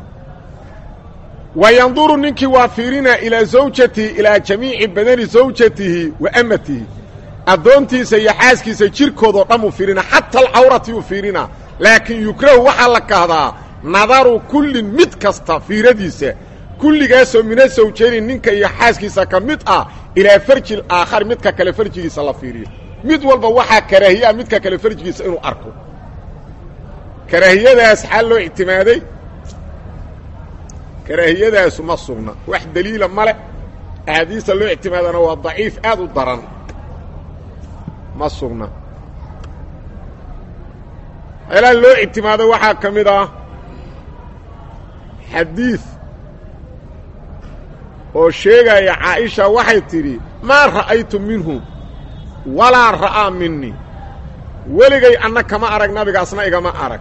wa yanduru ninkii waa fiirinaa ilaa zawjatihi ilaa jamiici badani zawjatihi wa amatihi addoontiisa iyo xaaskiisa jirkoodoo dhan uu fiirinaa xata alcawrati uu fiirinaa laakiin yukrahu waxaa la kahdaa nadaru kullin mid kasta fiiradiisa kulligaasoo mina sawjayni ninka iyo xaaskiisa ka mid ah ilaa farji aakhari midka kale farjigiisa la fiiriyo mid walba waxaa karaahiyaa midka kale farjigiisa inuu arko karaahiyadaas xaa loo ictimaaday karaahiyadaasu ma sugna wax daliila male axaadiista loo ictimaadana waa daciif aad u daran ma sugna meelaha loo ictimaado waxaa ka mid ah xadiid oo sheegaya caaisha waxay tidhi maa ra'aytu minhu walaa ra'aa minii weligay anna kama arag nabigaasna igama arag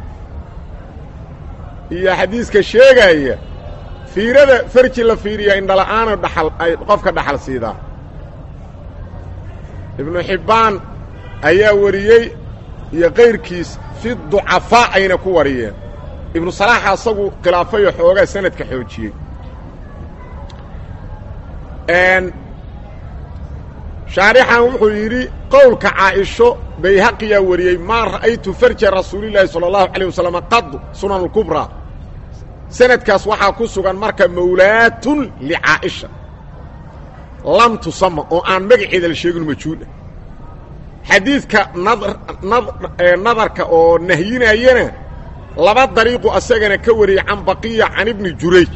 iyo xadiiska sheegaya fiirada farji la fiiriya indhala'aana dhaxal ay qofka dhaxal siidaa ibnu xibbaan ayaa wariyey iyo kayrkiis fi ducafaa ayna ku wariyeen ibnu salaaxa asagu khilaafayo xoogaa sanadka xoojiyey shaarixan wuxuu yidhi qowlka caaisho bayhaqiyaa wariyey maa ra'aytu farja rasuulillaahi sala allahu calayh wasalam qad sunan alkubraa sanadkaas waxaa ku sugan marka mawlaatun licaa'isha lam tusama oo aan magaceeda la sheegin majhuul ah xadiidka nadarka oo nahyinayana laba dariiqu asagana ka wariyey can baqiya can ibni jurayj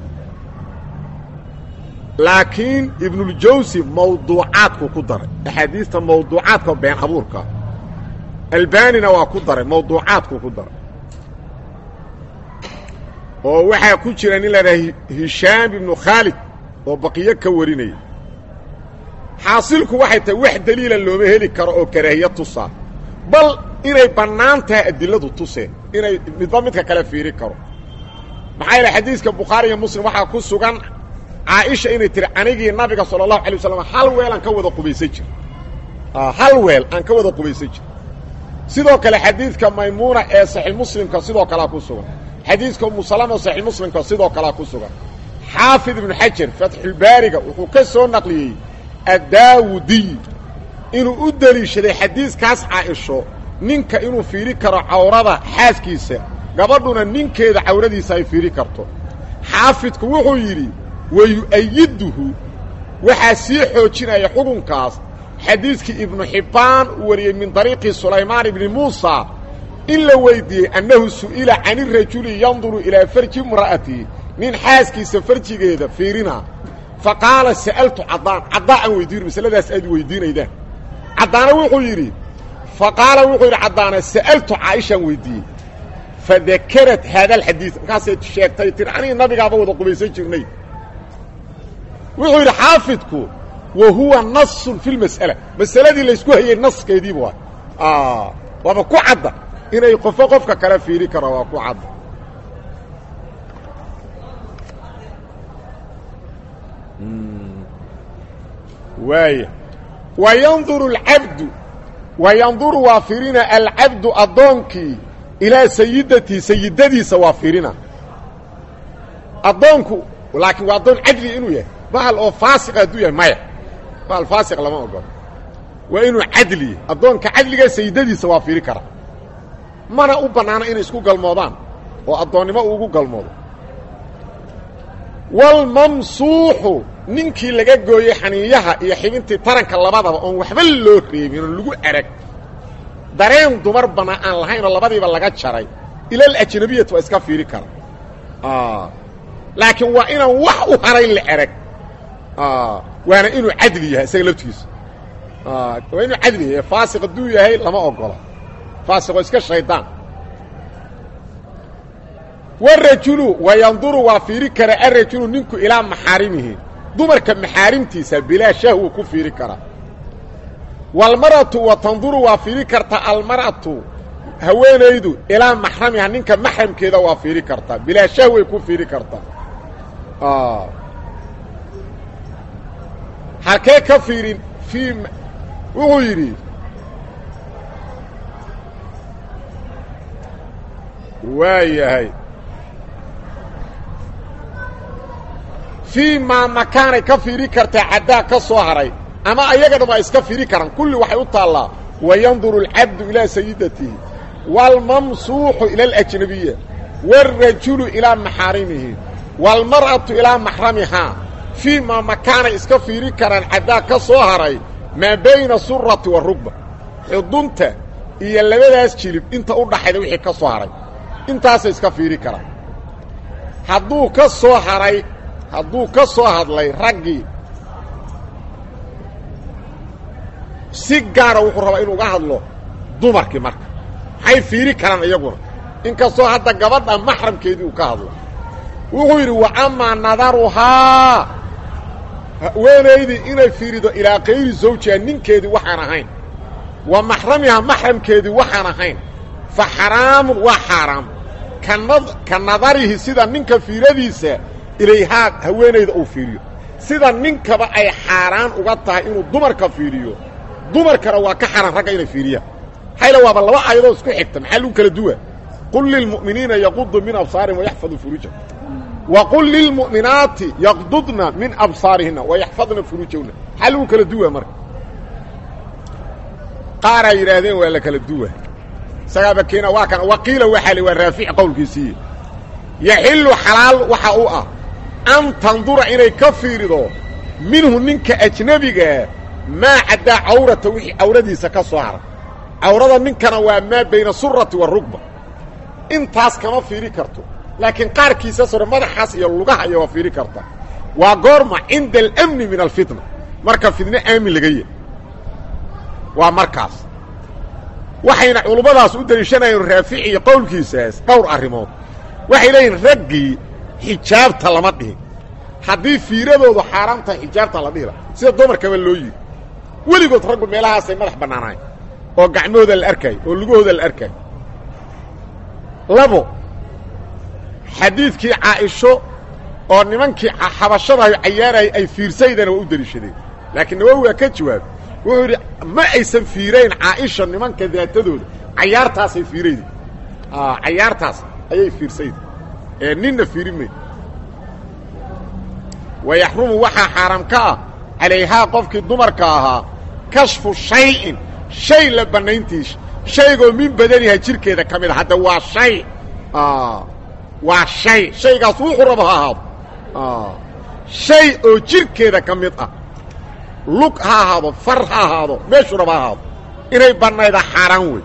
laakiin ibnuljawsi mawduucaadku ku daray axaadiista mawduucaadka been abuurka albanina waa ku daray mawduucaadku ku daray oo waxaa ku jira nin lahaha hishaam ibnu khaalid oo baqiyo ka warinaya xaasilku waxay tahay wax daliila looma heli karo oo karaahiya tusaa bal inay bannaan tahay adiladu tuseen inay midba midka kale fiiri karo maxaa yaele xadiiska bukhaari iyo muslim waxaa ku sugan caaisha inay tihi anigii nabiga sala allahu alay wasalam hal weel aan ka wada qubaysan jir hal weel aan ka wada qubaysan jir sidoo kale xadiidka maymuuna ee saxiix muslimka sidoo kalea ku sugan xadiidka umusalama saxiix muslimka sidoo kalea ku sugan xaafid ibnu xajar fatxulbaariga wuxuu ka soo naqliyey addaawudiy inuu u deliishaday xadiiskaas caaisho ninka inuu fiiri karo cawrada xaaskiisa gabadhuna ninkeeda cawradiisa ay fiiri karto xaafidku wuxuu yidhi wayu'ayiduhu waxaa sii xoojinaya xukunkaas xadiidkii ibnu xibbaan uu wariyey min dariiqi sulaymaan ibni muusa in la weydiiyey annahu su'ila can irajuli yanduru ilaa farji imra'atihi nin xaaskiisa farjigeeda fiirina fa qaala sa'altu caddaan caddaa aan weydiino masaladaas aad weydiinaydaan caddaana wuxuu yidhi fa qaala wuxuu yidhi caddaana sa'altu caaishaan weydiiyey fadakarad haada alxadiid markaasay sheegtay tiri anigi nabigaaba wada qubaysan jirnay wuxuu yidhi xaafidku wa huwa nasun fi lmas'ala masaladii laysku hayey naskeediiba waa waaba ku cadda inay qofo qofka kale fiiri karo waa ku cadda waaya wa yanduru alcabdu wa yanduru waa fiirina alcabdu addoonkii ilaa sayidatihi sayidadiisa waa fiirina addoonku laakiin waa addoon cadli inuu yahay bahal oo faasiqa hadduu yahay maya bahal faasiq lama ogolo waa inuu cadli yahay addoonka cadliga sayidadiisa waa fiiri kara mana u bannaana inay isku galmoodaan oo addoonnimo uu ugu galmoodo walmamsuuxu ninkii laga gooyey xaniiyaha iyo xibintii taranka labadaba oon waxba loo reebin oon lagu arag dareen dumar bana aan lahayn oo labadiiba laga jaray ilal ajnabiyat waa iska fiiri kara laakiin waa inaan wax u harayn la arag waana inuu cadli yahay isaga laftigiisa waa inuu cadli yahay faasiq hadduu yahay lama ogola faasiqoo iska shaydaan warajulu wayanduru waa fiiri kara arajulu ninku ilaa maxaarimihi dumarka maxaarimtiisa bilaa shahwa ku fiiri kara walmar'atu wa tanduru waa fiiri karta almar'atu haweenaydu ilaa maxramiha ninka maxramkeeda waa fiiri karta bilaa shahway ku fiiri karta halkee ka fiirin fii wuxuu yidhi waa yahay fii maa makaanay ka fiiri kartaa caddaa ka soo haray ama ayaga dham ay iska fiiri karaan kulli waxay u taallaa wayanduru alcabdu ilaa sayidatihi waalmamsuuxu ila alajnabiya wاlrajulu ilaa maxaarimihi wاlmar'atu ilaa maxramihaa fii maa makaanay iska fiiri karaan caddaa ka soo haray maa bayna surati warugba xudunta iyo labadaas jilib inta u dhaxayda wixii ka soo haray intaasay iska fiiri karaan hadduu ka soo haray hadduu ka soo hadlay raggii si gaara wuxuu rabaa inuu uga hadlo dumarkii marka maxay fiiri karaan iyaguna inkastoo hadda gabadha maxramkeedii uu ka hadlo wuxuu yidhi wa amaa nadaruhaa haweenaydii inay fiirido ilaa kayri zawjiha ninkeedii waxaan ahayn wa maxramiha maxramkeedii waxaan ahayn fa xaraamun waa xaaraam ka nadarihi sida ninka fiiradiisa ilayhaa haweenayda uu fiiriyo sida ninkaba ay xaaraan uga tahay inuu dumarka fiiriyo dumarkana waa ka xaaraan ragga inay fiiriyaan hayla waaba laba aayadoo isku xigta maxaa lagu kala duwa qul lilmu'miniina yaqudu min absaarihim wayaxfaduu furuujahum wa qul lilmu'minaati yaqdudna min absaarihina wayaxfadna furuujahuna maxaa lagu kala duwa marka qaaraa yidhaahdeen waa la kala duwa isagaaba keena waa kan waqiila waxaa li waa raafic qowlkiisii yaxilu xalaal waxa u ah an tandura inay ka fiirido minhu ninka ajnebigaa maa caddaa cawrata wixii cawradiisa ka soo haray cawrada ninkana waa maa bayna surati warugba intaas kama fiiri karto laakiin qaarkiisa sore madaxaas iyo lugaha iyo waa fiiri karta waa goorma cinda alamni min alfitna marka fidno aamin laga yahy waa markaas waxayna culummadaas u deliishanayeen raafici iyo qowlkiisaas dhowr arrimood waxay leeyihin raggii xijaabta lama dhihin haddii fiiradoodu xaaraam tahay xijaabta la dhihila sida dumarkaba loo yidhi weligood raggu meelahaasay madax bannaanayn oo gacmahooda la arkaayo oo lugahooda la arkaayo labo xadiidkii caaisho oo nimankii xabashadahay cayaarayay ay fiirsaydana waa u deliishadeen laakiin nawowi waa ka jawaabay wuxuu yidhi ma aysan fiirayn caaisha nimanka daatadooda cayaartaasay fiirayda cayaartaas ayay fiirsayda ee ninna fiiri mayd wayaxrumu waxaa xaaraam ka ah calayhaa qofkii dumarka ahaa kashfu shayin shay la bannayntiis shaygoo min badaniha jirkeeda ka mid a hadda waa shay waa shay shaygaas wuxuu rabo ha ahaado shay oo jirkeeda ka mid ah lug ha ahaado far ha ahaado meeshuu rabo ha ahaado inay bannayda xaaraan wey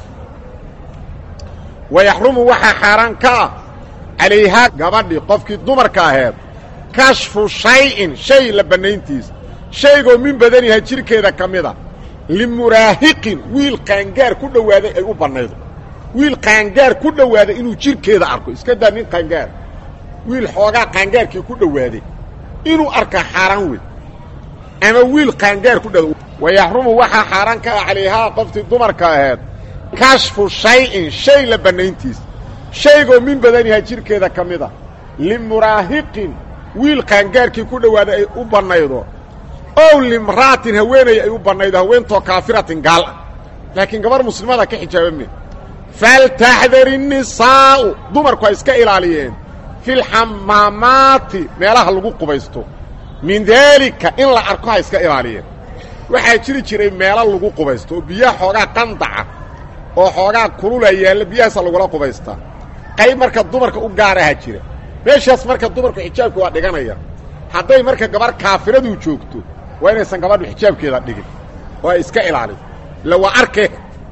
wayaxrumu waxaa xaaraan ka ah calayhaa gabadhii qofkii dumarka aheed kashfu shayin shay la bannayntiisa shaygoo min badaniha jirkeeda ka mid a limuraahiqin wiil qaangaar ku dhowaaday ay u bannaydo wiil qaangaar ku dhowaaday inuu jirkeeda arko iska daa nin qaangaar wiil xoogaa qaangaarkii ku dhowaaday inuu arka xaaraan wey ama wiil qaangaar ku dhow wayaxrumu waxaa xaaraan ka ah calayhaa qoftii dumarka aheed kashfu shayin shay la bannayntiisa shaygoo min badaniha jirkeeda ka mid a limuraahiqin wiil qaangaarkii ku dhowaaday ay u bannaydo ow limra'atin haweenay ay u bannaydo haweentoo kaafiratin gaal ah laakiin gabar muslimada ka xijaaba me faltaxdari nisaa'u dumarku ay iska ilaaliyeen filxamaamaati meelaha lagu qubaysto min daalika in la arko ha iska ilaaliyeen waxaa jiri jiray meelo lagu qubaysto oo biyaha xoogaa qandaca oo xoogaa kulula yaalla biyahaasa lagula qubaystaa qayb marka dumarka u gaaraha jira meeshaas marka dumarku xijaabka waa dhiganaya hadday marka gabarh kaafiraduu joogto waa inaysan gabadhu xijaabkeeda dhigin oo ay iska ilaaliso illa waa arkee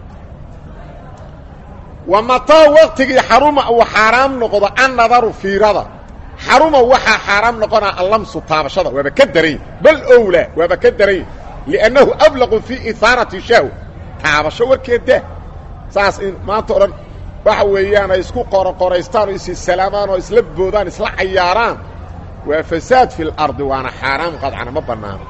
wa mataa waktigii xaruma uu xaaraam noqdo annadaru fiirada xaruma waxaa xaaraam noqonaa allamsu taabashada waaba ka daran bal owlaa waaba ka daran liannahu ablaqu fii ihaarati shahw taabasho warkeedda saas in maanta o dhan waxa weeyaan ay isku qoroqoraystaan oo isi salaamaan oo isla boodaan isla cayaaraan waa fasaad fi lardi waana xaaraam qadcana ma bannaano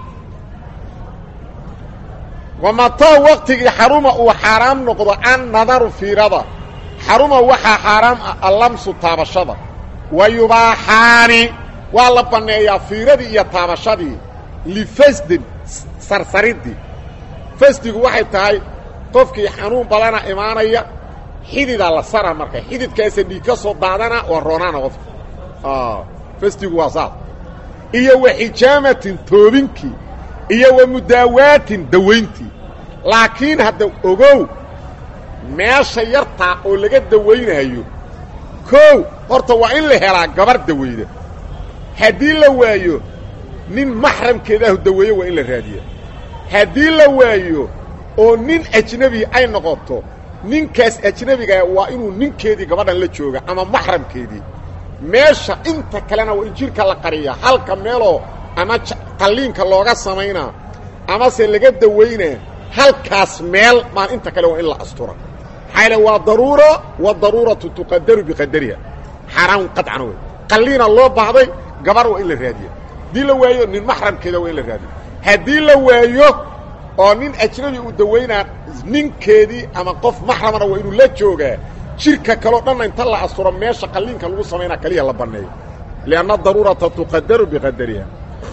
wa mataa waktigii xaruma uu xaaraam noqdo an nadaru fiirada xaruma waxaa xaaraam ah allamsu taabashada wa yubaaxaani waa la banneeyaa fiiradii iyo taabashadii lifasdin sarsaridii fasdigu waxay tahay qofkii xanuun badana imaanaya xididaa la sara marka xididkaasa dhiig ka soo daadana waa roonaana qofka fasdigu waa saas iyo wa xijaamatin toobinkii iyo wa mudaawaatin dawayntii laakiin hadda ogow meesha yartaa oo laga dawaynaayo koow horta waa in la helaa gabar dawayda haddii la waayo nin maxramkeedaahu daweeye waa in la raadiya haddii la waayo oo nin ajnebi ay noqoto ninkaas ajnebigaa waa inuu ninkeedii gabadhan la jooga ama maxramkeedii meesha inta kalena waa in jidhka la qariyaa halka meeloo ama qalliinka looga samaynaa amase laga dawaynaa halkaas meel maan inta kale waa in la astura maxaa yaele waa daruura wadaruuratu tuqadaru biqadariha xaaraan qadcana wey qalliina loo baahday gabar waa in la raadiya haddii la waayo nin maxramkeeda waa in la raadiya haddii la waayo oo nin ajnabi uu dawaynaa ninkeedii ama qof maxramana waa inuu la joogaa jirka kaleo dhanna inta la asturo meesha qalliinka lagu samaynaa kaliya la banneeyo lianna daruurata tuqadaru biqadariha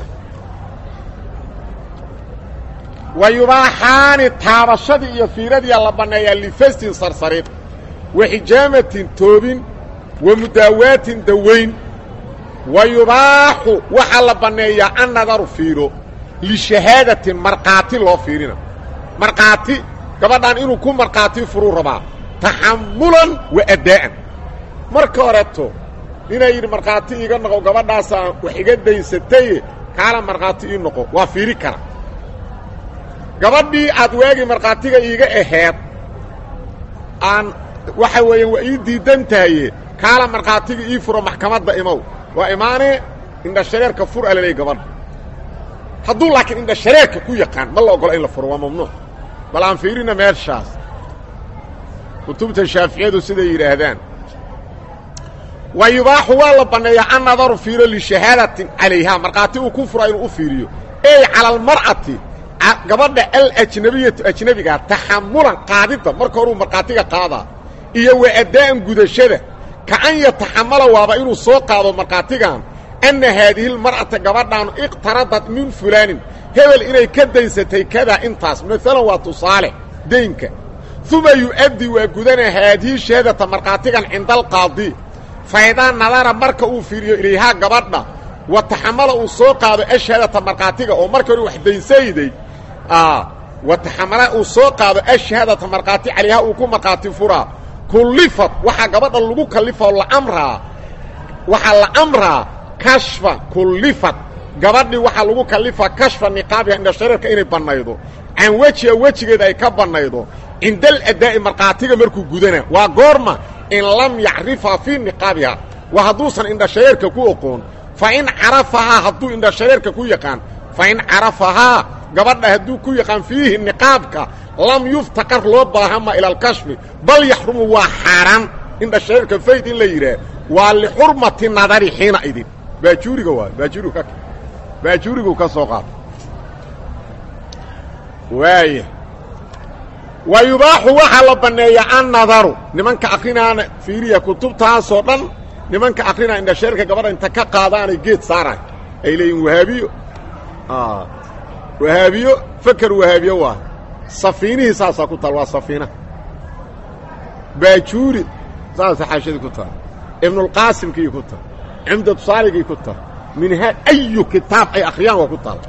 wa yubaaxaani taabashadii iyo fiiradiia la banneeyaa lifastin sarsarid wa xijaamatin toobin wa mudaawaatin dawayn wa yubaaxu waxaa la banneeyaa annadaru fiiro lishahaadatin markhaati loo fiirina markhaati gabadhan inuu ku markhaati furuu rabaa taxamulan wa addaa'an marka horeeto inay yidhi markhaati iiga noqo gabadhaasaan wax iga daysataye kaala markhaati ii noqo waa fiiri kara gabadhii aad waagii markhaatiga iiga aheed aan waxa weeyaan waa ii diidan tahaye kaala markhaatiga ii furo maxkamadda imow waa imaanee indhashareerka fur alaley gabadha hadduu laakiin indhashareerka ku yaqaan ma la ogola in la furo waa mamnuuc bal aan fiirina meeshaas kutubta shaaficiyadu siday yidhaahdaan wa yubaaxu waa la banneeyaa an nadaru fiiro lishahaadatin calayhaa markhaati uu ku fura inuu u fiiriyo ey cala almar'ati gabadha alajnabiyatu ajnebigaa taxamulan qaadidda marka horuu markhaatiga qaadaa iyo wa addaa'an gudashada ka an yataxamala waaba inuu soo qaado markhaatigan anna haadihi lmar'ata gabadhaanu iqtaradad min fulaanin hebel inay ka daysatay kadaa intaas maalan waa tusaale daynka uma yu'addi waa gudana haadihi shahaadata markhaatigan cinda alqaadi faydaa nadara marka uu fiiriyo ilayhaa gabadha wa taxamala uu soo qaado ashahaadata markhaatiga oo marka hore wax daysayday wataxamala uu soo qaado ashhaadata markhaati calayha uu ku markhaati furaa kullifad waxaa gabadha lagu kallifao la amraa waxaa la amraa kashfa kullifad gabadhii waxaa lagu kallifaa kashfa niqaabiha indhashareerka inay bannaydo can wejiha wejigeeda ay ka bannaydo cinda aladaa'i markhaatiga markuu gudana waa goorma in lam yacrifha fii niqaabiha waa hadduusan indhashareerka ku oqoon fa in carafahaa hadduu indhashareerka ku yaqaan fa in carafahaa gabadha hadduu ku yaqaan fiihi niqaabka lam yuftaqar loo baahama ila alkashfi bal yaxrumu waa xaaraan indhashareerka fayd in la yidhaah waa lixurmati nadari xiina idin baajuuriga waay baajuurigu ka baajuurigu ka soo qaata waaya wa yubaaxu waxaa la banneeya annadaru nimanka akrinaana fiiriya kutubtaasoo dhan nimanka akrinaa indhasheerka gabadha inta ka qaadaanay geed saaraay ay leeyihin wahaabiyo wahaabiyo feker wahaabiyo waa safiinihii saasaa ku taal waa safiina baajuuri saasa xaashadii ku taal ibnulqaasimkii ku taal cumdatu saaligii ku taal minhaa ayu kitaab ay akhriyaan waa ku taal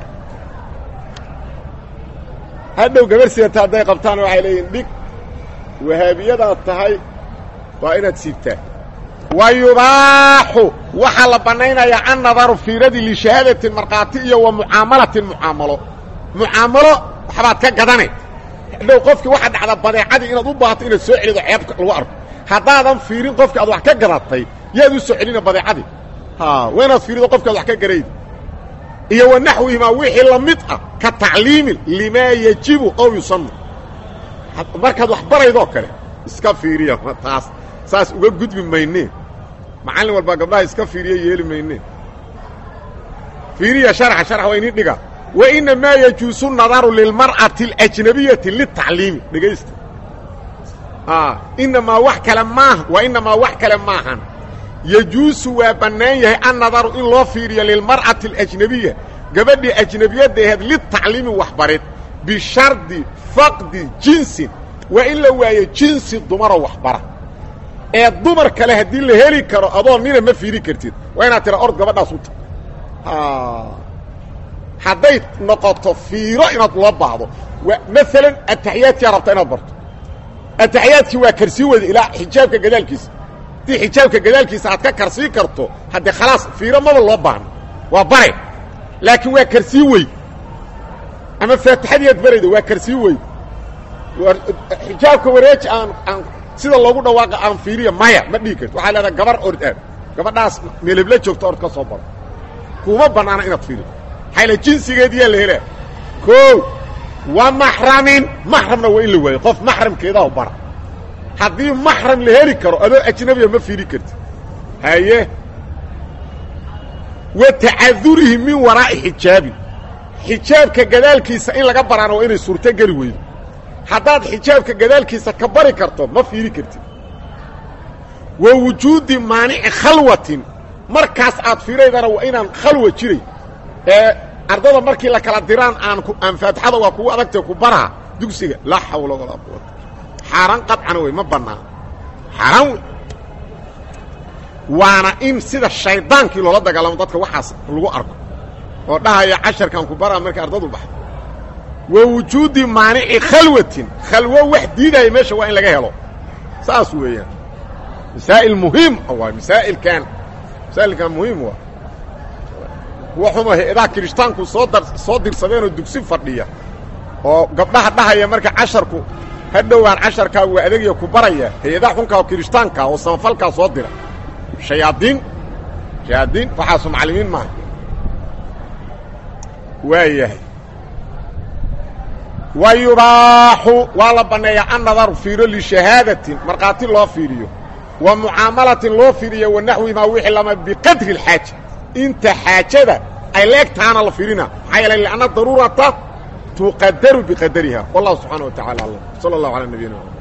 hadhow gabar sidata hadday qabtaan waxay leeyihin dhig wahaabiyadaad tahay waa inaad siibtaa wa yubaaxu waxaa la bannaynayaa annadaru fiiradii lishahaadatin markhaati iyo wa mucaamalatin mucaamalo mucaamalo waxbaad ka gadane hadhow qofkii waxaa dhacda badeecadii inaad u baahato inaad soo celido ceebka lagu arko haddaadan fiirin qofkii aad wax ka gadatay yaad u soo celina badeecadii waa inaad fiirido qofki ad wax ka garayd iyo wa naxwihimaa wixii la mid ah ka tacliimin limaa yajibu ow yusanu markaad wax baraydoo kale iska fiiriya taas saas uga gudbi maynee macallin walbaa gabdhaha iska fiiriya yeeli maynee fiiriya sharxa sharx waa inii dhiga wa inamaa yajuusu nadaru lilmar'ati alajnabiyati litacliimi dhegaysta inamaa wax kale maaha wa inamaa wax kale maahan yajuusu waa bannaan yahay annadaru in loo fiiriyo lilmar'ati alajnabiya gabadhii ajnabiyadda aheed litacliimi waxbarid bishardi faqdi jinsin waa in la waayo jinsi dumaroo waxbara ee dumar kale haddii la heli karo adoo nina ma fiiri kartid waa inaad tira ord gabadhaas u ta hadday noqoto fiiro inaad loo baahdo maalan ataxiyaadkiaa rabta inaad barto ataxiyaadkii waa karsii weyda ilaa xijaabka gadaalkiisa haddii xijaabka gadaalkiisa aad ka karsii karto haddee khalaas fiiro maba loo baahno waa bare laakiin waa karsii weyd ama faatixadiiad barayda waa karsii weyd xijaabka wareeji aan aan sida loogu dhawaaqa aan fiiriya maya ma dhihi karto waxaa leedaha gabar ord aad gabadhaas meelebla joogto ord ka soo baro kuuma bannaana inaad fiirido maxayla jinsigeediyaa la helaa koow wa maxramin maxramna waa in la waayo qof maxramkeedaho bara haddii maxram la heli karo adoo ajnabiya ma fiiri karti haye wa tacadurihi min waraa'i xijaabin xijaabka gadaalkiisa in laga baraana waa inay suurto geli weydo haddaad xijaabka gadaalkiisa ka bari karto ma fiiri kartid wa wujuudi maanici khalwatin markaas aad fiiraydana waa inaan khalwa jiray ee ardada markii la kala diraan aan aan faatixada waa kugu adagtee ku baraa dugsiga laa xawla walaa quwata xaaraan qadcana wey ma bannaan xaaraan wey waana in sida shaydaankii loola dagaalamo dadka waxaas lagu arko oo dhahaya casharkan ku baraa markay ardadu baxdo wa wujuudi maanici khalwatin khalwo wax diidaya meesha waa in laga helo saas weeyaan masaa'il muhiim waay masaa'ilkan masaa'ilkan muhiim waa kuwa xuma he-adaha kirishtaanku soo dar soo dirsadeenoo dugsi fadhiya oo gabdhaha dhahaya marka casharku ha dhowaan casharkaa waa adegiya ku baraya hay-adaha xunkaa oo kirishtaanka oo samafalkaa soo dira shayaadiin shayaadiin waxaasu macallimiin maaha waa yahay wa yubaaxu waa la banneeyaa annadaru fiiro lishahaadatin markhaati loo fiiriyo wa mucaamalatin loo fiiriyo wa naxwimaa wixii lama biqadri اlxaaja inta xaajada ay leegtaana la fiirina maxaa yeelay lianna daruurata tuqadaru biqadariha wallahu subxaana wa tacala alam sala اllahu alaa nabiyina